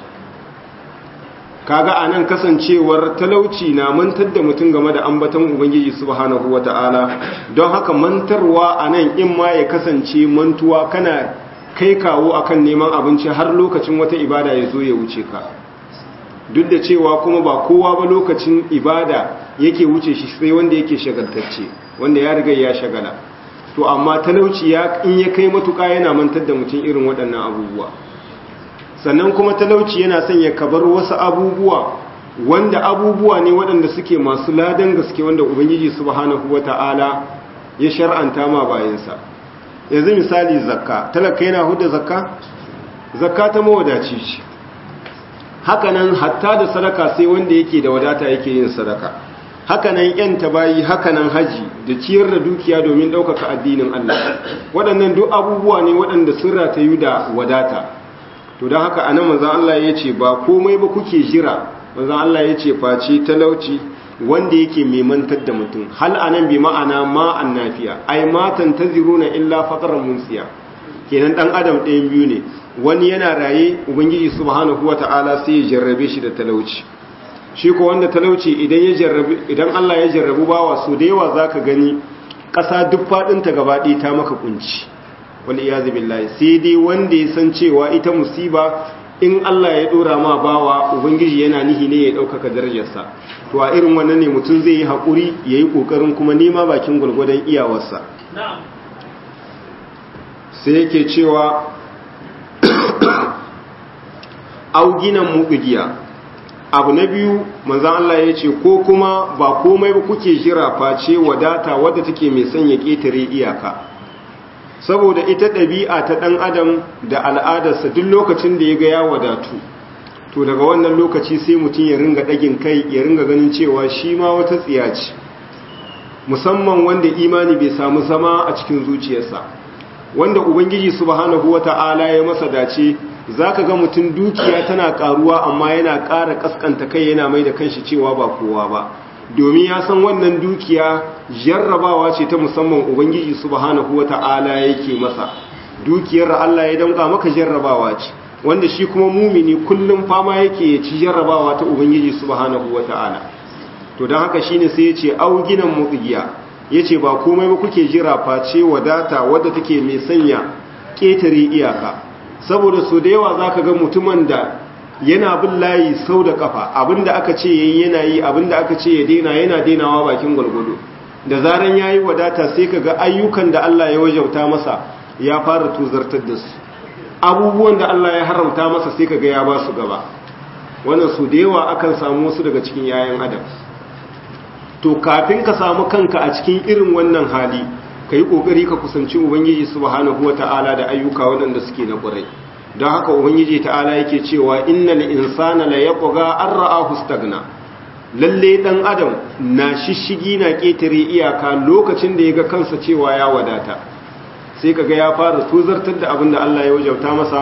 kaga anan kasancewar talauci na mantar da mutum game da ambaton ubangiji subhanahu wata'ala don haka mantarwa anan in ma ya kasance mantuwa kana kai kawo akan neman abinci har lokacin wata ibada ya zo ya wuce ka duk da cewa kuma ba kowa ba lokacin ibada yake wuce shi sai wanda yake shagaltacce wanda ya riga ya shagala to amma talauci ya in ya kai matuƙa yana mantar da mutum irin waɗannan abubuwa sannan kuma talauci yana sanya kabar wasu abubuwa wanda abubuwa ne waɗanda suke masu ladan gaske wanda ubangiji subhanahu wata'ala ya shar'anta ma bayansa yanzu misali zakka talaka yana hudda zakka zakka ta mawadaci ce hakanan hatta da sadaka sai wanda yake da wadata yake yin sadaka hakanan yan tabayi hakanan haji da ciyar da dukiya domin ɗaukaka addinin Allah waɗannan duk abubuwa ne waɗanda sun ratayu da wadata to don haka anan manzan Allah ya ce ba komai ba kuke jira manzan Allah ya ce face talauci wanda yake mai mantar da mutum hal anan bi ma'ana ma annafiya ai matan taziruna illa faqran munsiya kenan dan adam ɗayan biyu ne wani yana raye ubangiji subhanahu wata'ala sai ya jarrabe shi da talauci shi ko wanda talauci idan ya jarrabe idan Allah ya jarrabu bawa so da yawa zaka gani ƙasa duk fadin ta gaba ɗaya ta maka kunci wal iyazu billahi sai dai wanda ya san cewa ita musiba in Allah ya dora ma bawa ubangiji yana nihi ne ya ɗaukaka darajarsa to a irin wannan ne mutum zai yi haƙuri ya yi ƙoƙarin kuma nema bakin gwalgwadon iyawarsa sai yake cewa auginan muƙugiya abu na biyu manzan Allah ya ce ko kuma ba komai ba kuke jira face wadata wadda take mai sanya ƙetare iyaka saboda ita ɗabi'a ta ɗan adam da al'adarsa duk lokacin da ya ga ya wadatu to daga wannan lokaci sai mutum ya ringa ɗagin kai ya ringa ganin cewa shi ma wata tsiya ce musamman wanda imani bai samu zama a cikin zuciyarsa wanda ubangiji subhanahu wata'ala ya masa dace zaka ga mutum dukiya tana karuwa amma yana ƙara kaskanta kai yana mai da kanshi cewa ba kowa ba domin ya san wannan dukiya jarrabawa ce ta musamman ubangiji subhanahu wata'ala yake masa dukiyar Allah ya danka maka jarrabawa ce wanda shi kuma mumini kullum fama yake ya ci jarrabawa ta ubangiji subhanahu wata'ala to don haka shine sai ya ce auginan mutsigiya ya ce ba komai ba kuke jira face wadata wadda take mai sanya ƙetare iyaka saboda su da yawa za ka ga mutumin da yana bin layi sau da kafa abinda aka ce yayi yana yi abinda aka ce ya daina yana dainawa bakin gwalgwado da zaran ya yi wadata sai ka ga ayyukan da Allah ya wajauta masa ya fara tuzartar da su abubuwan da Allah ya haramta masa sai ka ga ya ba su gaba wannan su da yawa akan samu wasu daga cikin yayan adam to kafin ka samu kanka a cikin irin wannan hali ka yi ƙoƙari ka kusanci ubangiji subhanahu wa ta'ala da ayyuka waɗanda suke na ƙwarai don haka ubangiji ta'ala yake cewa innal insana la yaqga an ra'ahu stagna lalle dan adam na shishigi na ƙetare iyaka lokacin da ya ga kansa cewa ya wadata sai kaga ya fara tuzartar da abin da Allah ya wajauta masa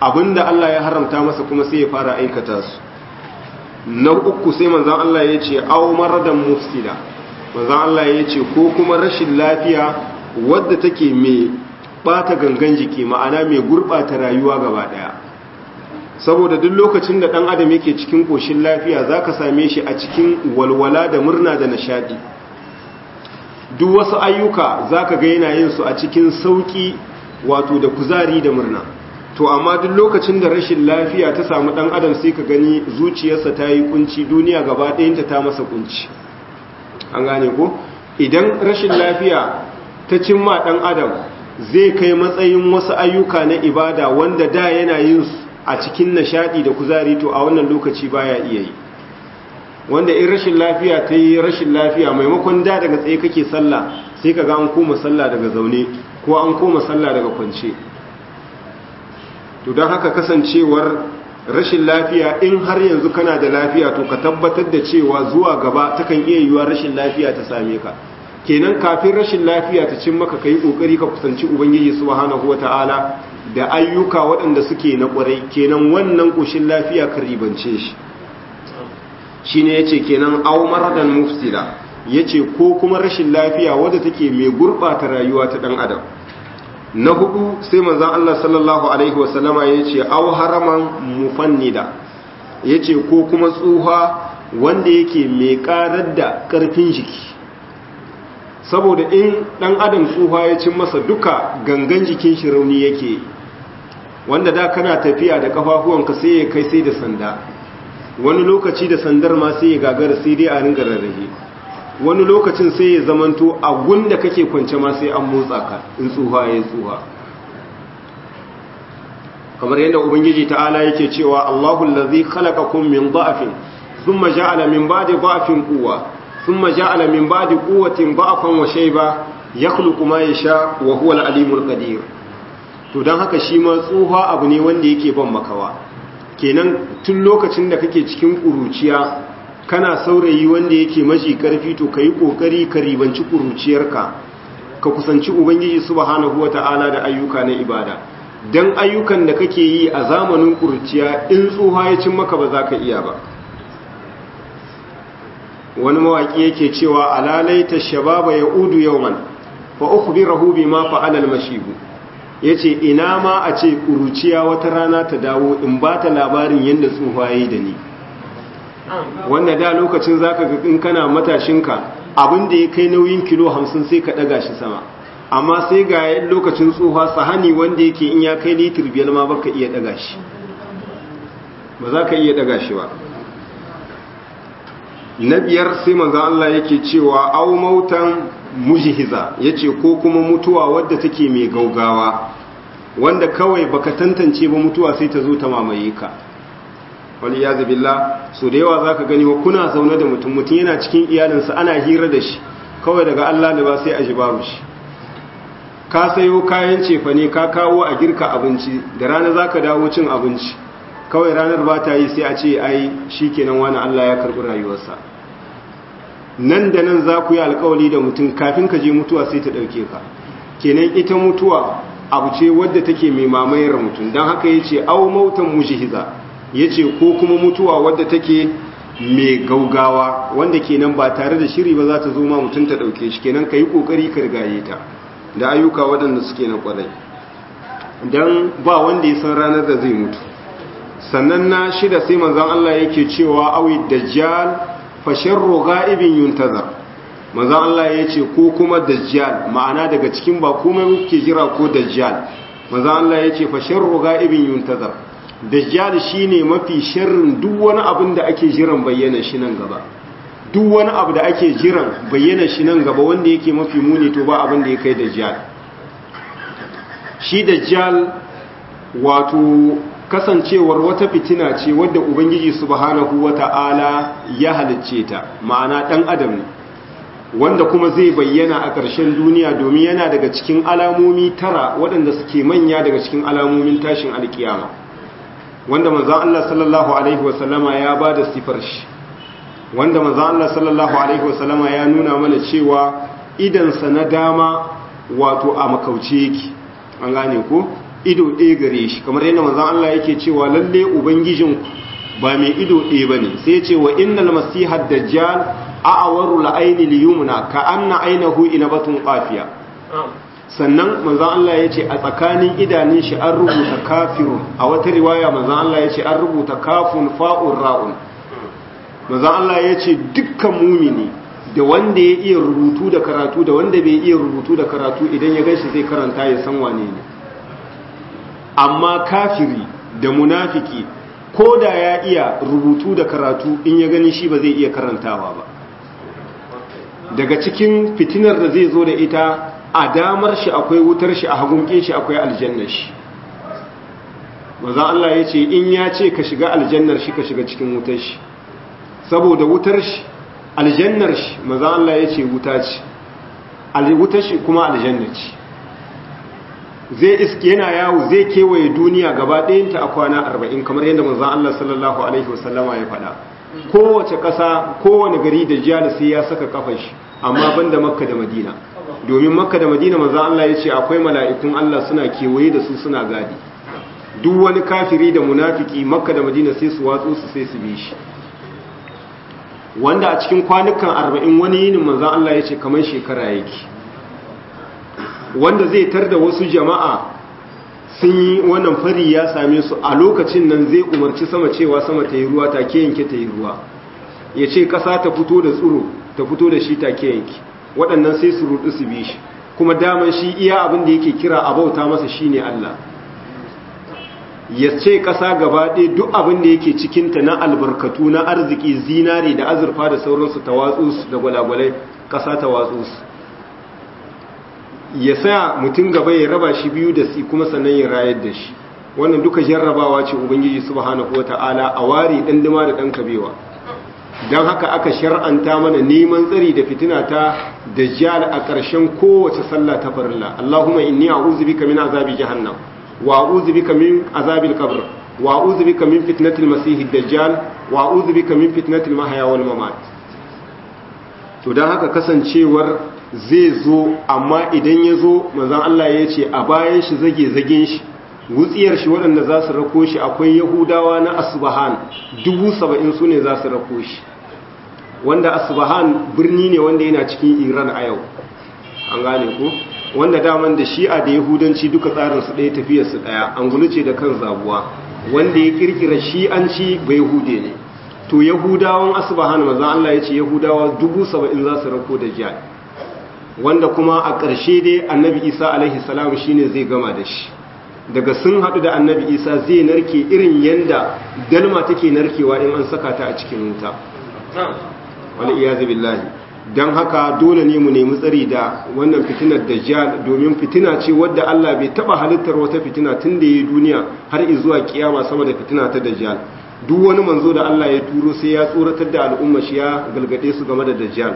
abinda Allah ya haramta masa kuma sai ya fara aikata su na uku sai manzon Allah ya ce aw maradan mufsida manzon Allah ya ce ko kuma rashin lafiya wadda take mai bata gangan jiki ma'ana mai gurbata rayuwa gaba daya saboda duk lokacin da dan adam yake cikin koshin lafiya zaka same shi a cikin walwala da murna da nishadi duk wasu ayyuka zaka ga yana yin su a cikin sauki wato da kuzari da murna to amma duk lokacin da rashin lafiya ta samu dan adam sai ka gani zuciyarsa ta yi kunci duniya gaba ɗayanta ta masa kunci an gane ko idan rashin lafiya ta cimma dan adam zai kai matsayin wasu ayyuka na ibada wanda da yana yin su a cikin nishadi da kuzari to a wannan lokaci baya iya yi wanda in rashin lafiya ta yi rashin lafiya maimakon da daga tsaye kake sallah sai ka ga an koma sallah daga zaune ko an koma sallah daga kwance to don haka kasancewar rashin lafiya in har yanzu kana da lafiya to ka tabbatar da cewa zuwa gaba takan iya yiwuwa rashin lafiya ta same ka kenan kafin rashin lafiya ta cin maka kai kokari ka kusanci ubangiji subhanahu wataala da ayyuka waɗanda suke na ƙwarai kenan wannan ƙoshin lafiya ka ribance shi shine yace kenan aw maradan mufsida yace ko kuma rashin lafiya wadda take mai gurbata rayuwa ta dan adam na hudu sai manzon Allah sallallahu alaihi wasallama yace aw haraman mufannida yace ko kuma tsuha wanda yake mai karar da karfin jiki saboda in dan adam tsuha ya cin masa duka gangan jikin shi rauni yake wanda da kana tafiya da kafafuwanka sai ya kai sai da sanda wani lokaci da sandar ma sai ya gagara sai dai a ringa rarrahe wani lokacin sai ya zamanto a gunda kake kwance ma sai an motsa ka in tsuha ya tsuha kamar yadda ubangiji ta'ala yake cewa Allahu allazi khalaqakum min dha'fin thumma ja'ala min ba'di dha'fin quwwa thumma ja'ala min ba'di quwwatin dha'fan wa shayba yakhluqu ma yasha wa huwa al-alimul qadir to dan haka shi ma tsuha abu ne wanda yake ban makawa kenan tun lokacin da kake cikin kuruciya kana saurayi wanda yake maji karfi to kai kokari ka ribanci kuruciyarka ka kusanci ubangiji subhanahu wataala da ayyuka na ibada dan ayyukan da kake yi a zamanin kuruciya in tsuha ya cin maka ba za ka iya ba wani mawaki yake cewa alalaita shababa ya udu yawman fa ukhbirahu bima fa'ala al-mashibu yace ina ma a ce kuruciya wata rana ta dawo in ba ta labarin yanda tsufa yayi da ni wanda da lokacin zaka ga in kana matashinka abin da ya kai nauyin kilo 50 sai ka daga shi sama amma sai ga yayin lokacin tsufa sahani wanda yake in ya kai litir biyar ma baka iya daga shi ba za ka iya daga shi ba na biyar sai manzan Allah yake cewa au mautan mujhiza yace ko kuma mutuwa wadda take mai gaugawa wanda kawai baka tantance ba mutuwa sai ta zo ta mamaye ka wani ya billah so da yawa zaka gani wa kuna zaune da mutum mutum yana cikin iyalinsa ana hira da shi kawai daga Allah da ba sai a ji babu shi ka sayo kayan cefane ka kawo a girka abinci da rana zaka dawo cin abinci kawai ranar ba ta yi sai a ce ai shikenan wani Allah ya karɓi rayuwarsa nan da nan za ku yi alkawali da mutum kafin ka je mutuwa sai ta ɗauke ka kenan ita mutuwa abu ce wadda take mai mamayar mutum don haka ya ce au mautan mujihiza ya ce ko kuma mutuwa wadda take mai gaugawa wanda kenan ba tare da shiri ba za ta zo ma mutum ta ɗauke shi kenan ka yi ƙoƙari ka rigaye ta da ayyuka waɗanda suke na ƙwarai don ba wanda ya san ranar da zai mutu sannan na shida sai manzon Allah yake cewa awi dajjal fa sharru ghaibin yuntazar manzon Allah yace ko kuma dajjal ma'ana daga cikin ba komai kuke jira ko dajjal manzon Allah yace fa sharru ghaibin yuntazar dajjal shine mafi sharrin duk wani abin da ake jiran bayyana shi nan gaba duk wani abu da ake jiran bayyana shi nan gaba wanda yake mafi muni to ba abin da ya kai dajjal shi dajjal wato kasancewar wata fitina ce wadda ubangiji subhanahu wata'ala ya halicce ta ma'ana dan adam ne wanda kuma zai bayyana a ƙarshen duniya domin yana daga cikin alamomi tara waɗanda suke manya daga cikin alamomin tashin alkiyama wanda manzon Allah sallallahu alaihi wasallama ya ba da sifar shi wanda manzon Allah sallallahu alaihi wasallama ya nuna mana cewa idansa na dama wato a makauce yake an gane ko ido ɗaya gare shi kamar yadda manzon Allah yake cewa lalle ubangijinku ba mai ido ɗaya bane sai ce wa innal masiha dajjal a'waru la'aini liyumna ka anna ainahu inabatun qafiya sannan manzon Allah yace a tsakanin idanun shi an rubuta kafirun a wata riwaya manzon Allah yace an rubuta kafun fa'un ra'un manzon Allah yace dukkan mumini da wanda ya iya rubutu da karatu da wanda bai iya rubutu da karatu idan ya ganshi zai karanta ya san wane ne amma kafiri da munafiki ko da ya iya rubutu da karatu in ya gani shi ba zai iya karantawa ba daga cikin fitinar da zai zo da ita a damar shi akwai wutar shi a hagunkin shi akwai aljannar shi maza Allah ya ce in ya ce ka shiga aljannar shi ka shiga cikin wutar shi saboda wutar shi aljannar shi maza Allah ya ce wuta ce wutar shi kuma aljannar ce zai iske yana yawo zai kewaye duniya gaba ɗayanta a kwana arba'in kamar yadda manzan Allah sallallahu Alaihi wasallama ya faɗa kowace ƙasa kowane gari da jiya da sai ya saka kafan shi amma ban da makka da madina domin makka da madina manzan Allah ya ce akwai mala'ikun Allah suna kewaye da su suna gadi duk wani kafiri da munafiki makka da madina sai su watsu su sai su bi shi wanda a cikin kwanukan arba'in wani yinin manzan Allah ya ce kamar shekara yake wanda zai tar da wasu jama'a sun yi wannan fari ya same su a lokacin nan zai umarci sama cewa sama ta yi ruwa take yanke ta yi ruwa ya ce ƙasa ta fito da tsuro ta fito da shi take yanke waɗannan sai su rudu su bi shi kuma daman shi iya abin da yake kira a bauta masa shine Allah ya ce ƙasa gaba ɗaya duk abin da yake cikinta na albarkatu na arziki zinare da azurfa da sauransu ta watsu su da gwalagwalai ƙasa ta watsu su ya sa mutum gaba ya raba shi biyu da si kuma sannan ya rayar da shi wannan duka jarrabawa ce ubangiji subhanahu wata'ala a ware dan dima da dan kabewa dan haka aka shar'anta mana neman tsari da fitina ta dajjal a ƙarshen kowace sallah ta farilla Allahumma inni a'udhu bika min azabi jahannam wa a'udhu bika min azabil qabr wa a'udhu bika min fitnatil masiihid dajjal wa a'udhu bika min fitnatil mahya wal mamat to dan haka kasancewar zai zo amma idan ya zo mazan Allah ya ce a bayan shi zage zagen shi wutsiyar shi waɗanda za su rako shi akwai yahudawa na asbahan dubu saba'in su ne za su rako shi wanda asbahan birni ne wanda yana cikin iran a yau an gane ku wanda daman da shi'a da yahudanci duka tsarinsu ɗaya tafiyarsu ɗaya an guluce da kan zabuwa wanda ya kirkira shi'anci bai yahude ne to yahudawan asbahan mazan Allah ya ce yahudawa dubu saba'in za su rako da jihar wanda kuma a ƙarshe dai annabi isa alaihi salam shine zai gama da shi daga sun haɗu da annabi isa zai narke irin yanda dalma take narkewa in an saka ta a cikin wuta wani iyazu billahi don haka dole ne mu nemi tsari da wannan fitinar dajjal domin fitina ce wadda Allah bai taba halittar wata fitina tun da yi duniya har zuwa kiyama sama da fitina ta dajjal duk wani manzo da Allah ya turo sai ya tsoratar da al'umma shi ya galgade su game da dajjal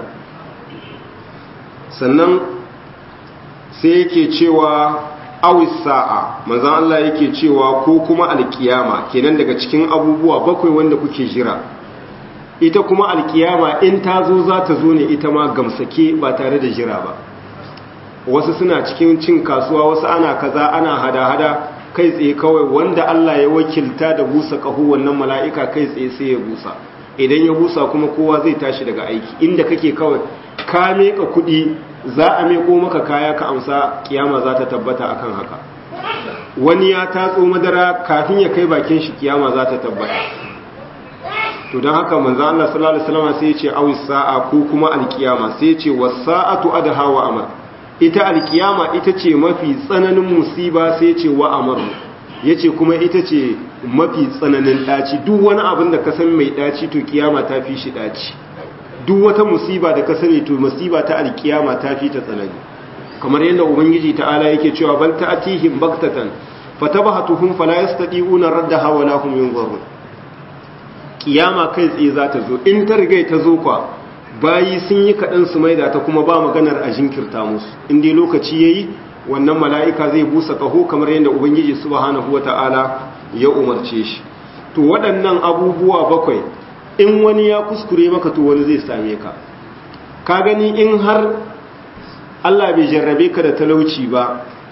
sannan sai yake cewa awis sa'a manzan Allah yake cewa ko kuma alkiyama kenan daga cikin abubuwa bakwai wanda kuke jira ita kuma alkiyama in ta zo za ta zo ne ita ma gamsake ba tare da jira ba wasu suna cikin cin kasuwa wasu ana kaza ana hada-hada kai tsaye kawai wanda Allah ya wakilta da busa ƙaho wannan mala'ika kai tsaye sai ya busa idan ya busa kuma kowa zai tashi daga aiki inda kake kawai ka meka kuɗi za a meko maka kaya ka amsa kiyama za ta tabbata akan haka wani ya tatso madara kafin ya kai bakin shi kiyama za ta tabbata to don haka manzo Allah sallallahu alaihi wasallam sai ya ce awi sa'a ko kuma alkiyama sai ya ce was-sa'atu adha wa amr ita alkiyama ita ce mafi tsananin musiba sai ya ce wa amr yace kuma ita ce mafi tsananin daci duk wani abin da ka san mai daci to kiyama ta fi shi daci duk wata musiba da ka sani to musiba ta alkiyama ta fi ta tsanani kamar yadda ubangiji ta'ala yake cewa bal ta'tihim baktatan fatabahatuhum fala yastati'una raddaha wa lahum yunzarun kiyama kai tsaye za ta zo in ta riga ta zo kwa bayi sun yi kaɗan su maida ta kuma ba maganar a jinkirta musu in dai lokaci yayi wannan mala'ika zai busa ƙaho kamar yadda ubangiji subhanahu wata'ala ya umarce shi to waɗannan abubuwa bakwai in wani ya kuskure maka to wani zai same ka ka gani in har Allah bai jarrabe ka da talauci ba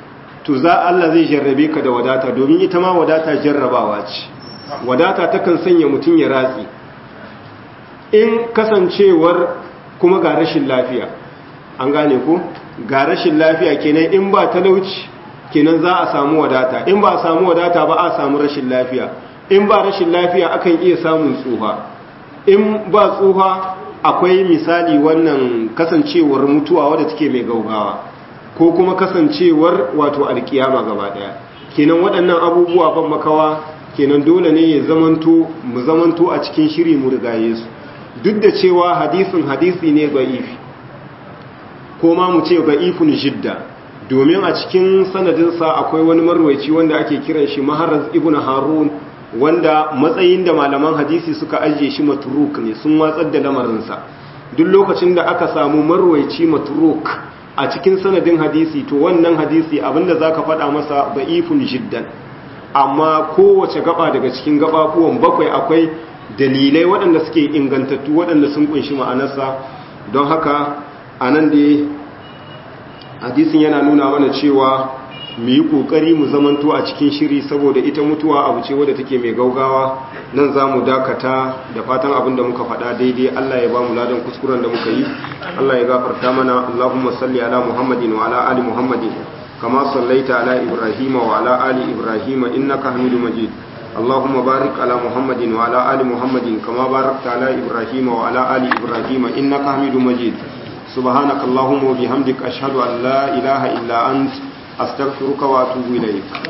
to za Allah zai jarrabe ka da wadata domin ita ma wadata jarrabawa ce wadata takan sanya mutum ya ratsi in kasancewar kuma ga rashin lafiya an gane ku ga rashin lafiya kenan in ba talauci kenan za a samu wadata in ba a samu wadata ba a samu rashin lafiya in ba rashin lafiya akan iya samun tsufa in ba tsufa akwai misali wannan kasancewar mutuwa wadda take mai gaugawa ko kuma kasancewar wato alkiyama gaba daya kenan waɗannan abubuwa ban makawa kenan dole ne ya zamanto mu zamanto a cikin shiri mu rigaye su duk da cewa hadisin hadisi ne ba'ifi ko ma mu ce ba'ifun jidda domin a cikin sanadinsa akwai wani marwaici wanda ake kiran shi maharaz ibn harun wanda matsayin da malaman hadisi suka ajiye shi matruk ne sun watsar da lamarinsa duk lokacin da aka samu marwaici matruk a cikin sanadin hadisi to wannan hadisi abinda zaka faɗa masa ba'ifun jiddan amma kowace gaba daga cikin gababuwan bakwai akwai dalilai waɗanda suke ingantattu waɗanda sun kunshi ma'anarsa don haka a nan da hadisin yana nuna mana cewa mu yi ƙoƙari mu zamanto a cikin shiri saboda ita mutuwa abu ce wadda take mai gaugawa nan za mu dakata da fatan abin da muka faɗa daidai Allah ya ba mu ladan kuskuren da muka yi Allah ya gafarta mana Allahumma salli ala Muhammadin wa ala ali Muhammadin kama sallaita ala Ibrahim wa ala ali Ibrahim innaka Hamidum Majid اللهم بارك على محمد وعلى آل محمد كما باركت على إبراهيم وعلى آل إبراهيم إنك حميد مجيد سبحانك اللهم وبحمدك أشهد أن لا إله إلا أنت أستغفرك وأتوب إليك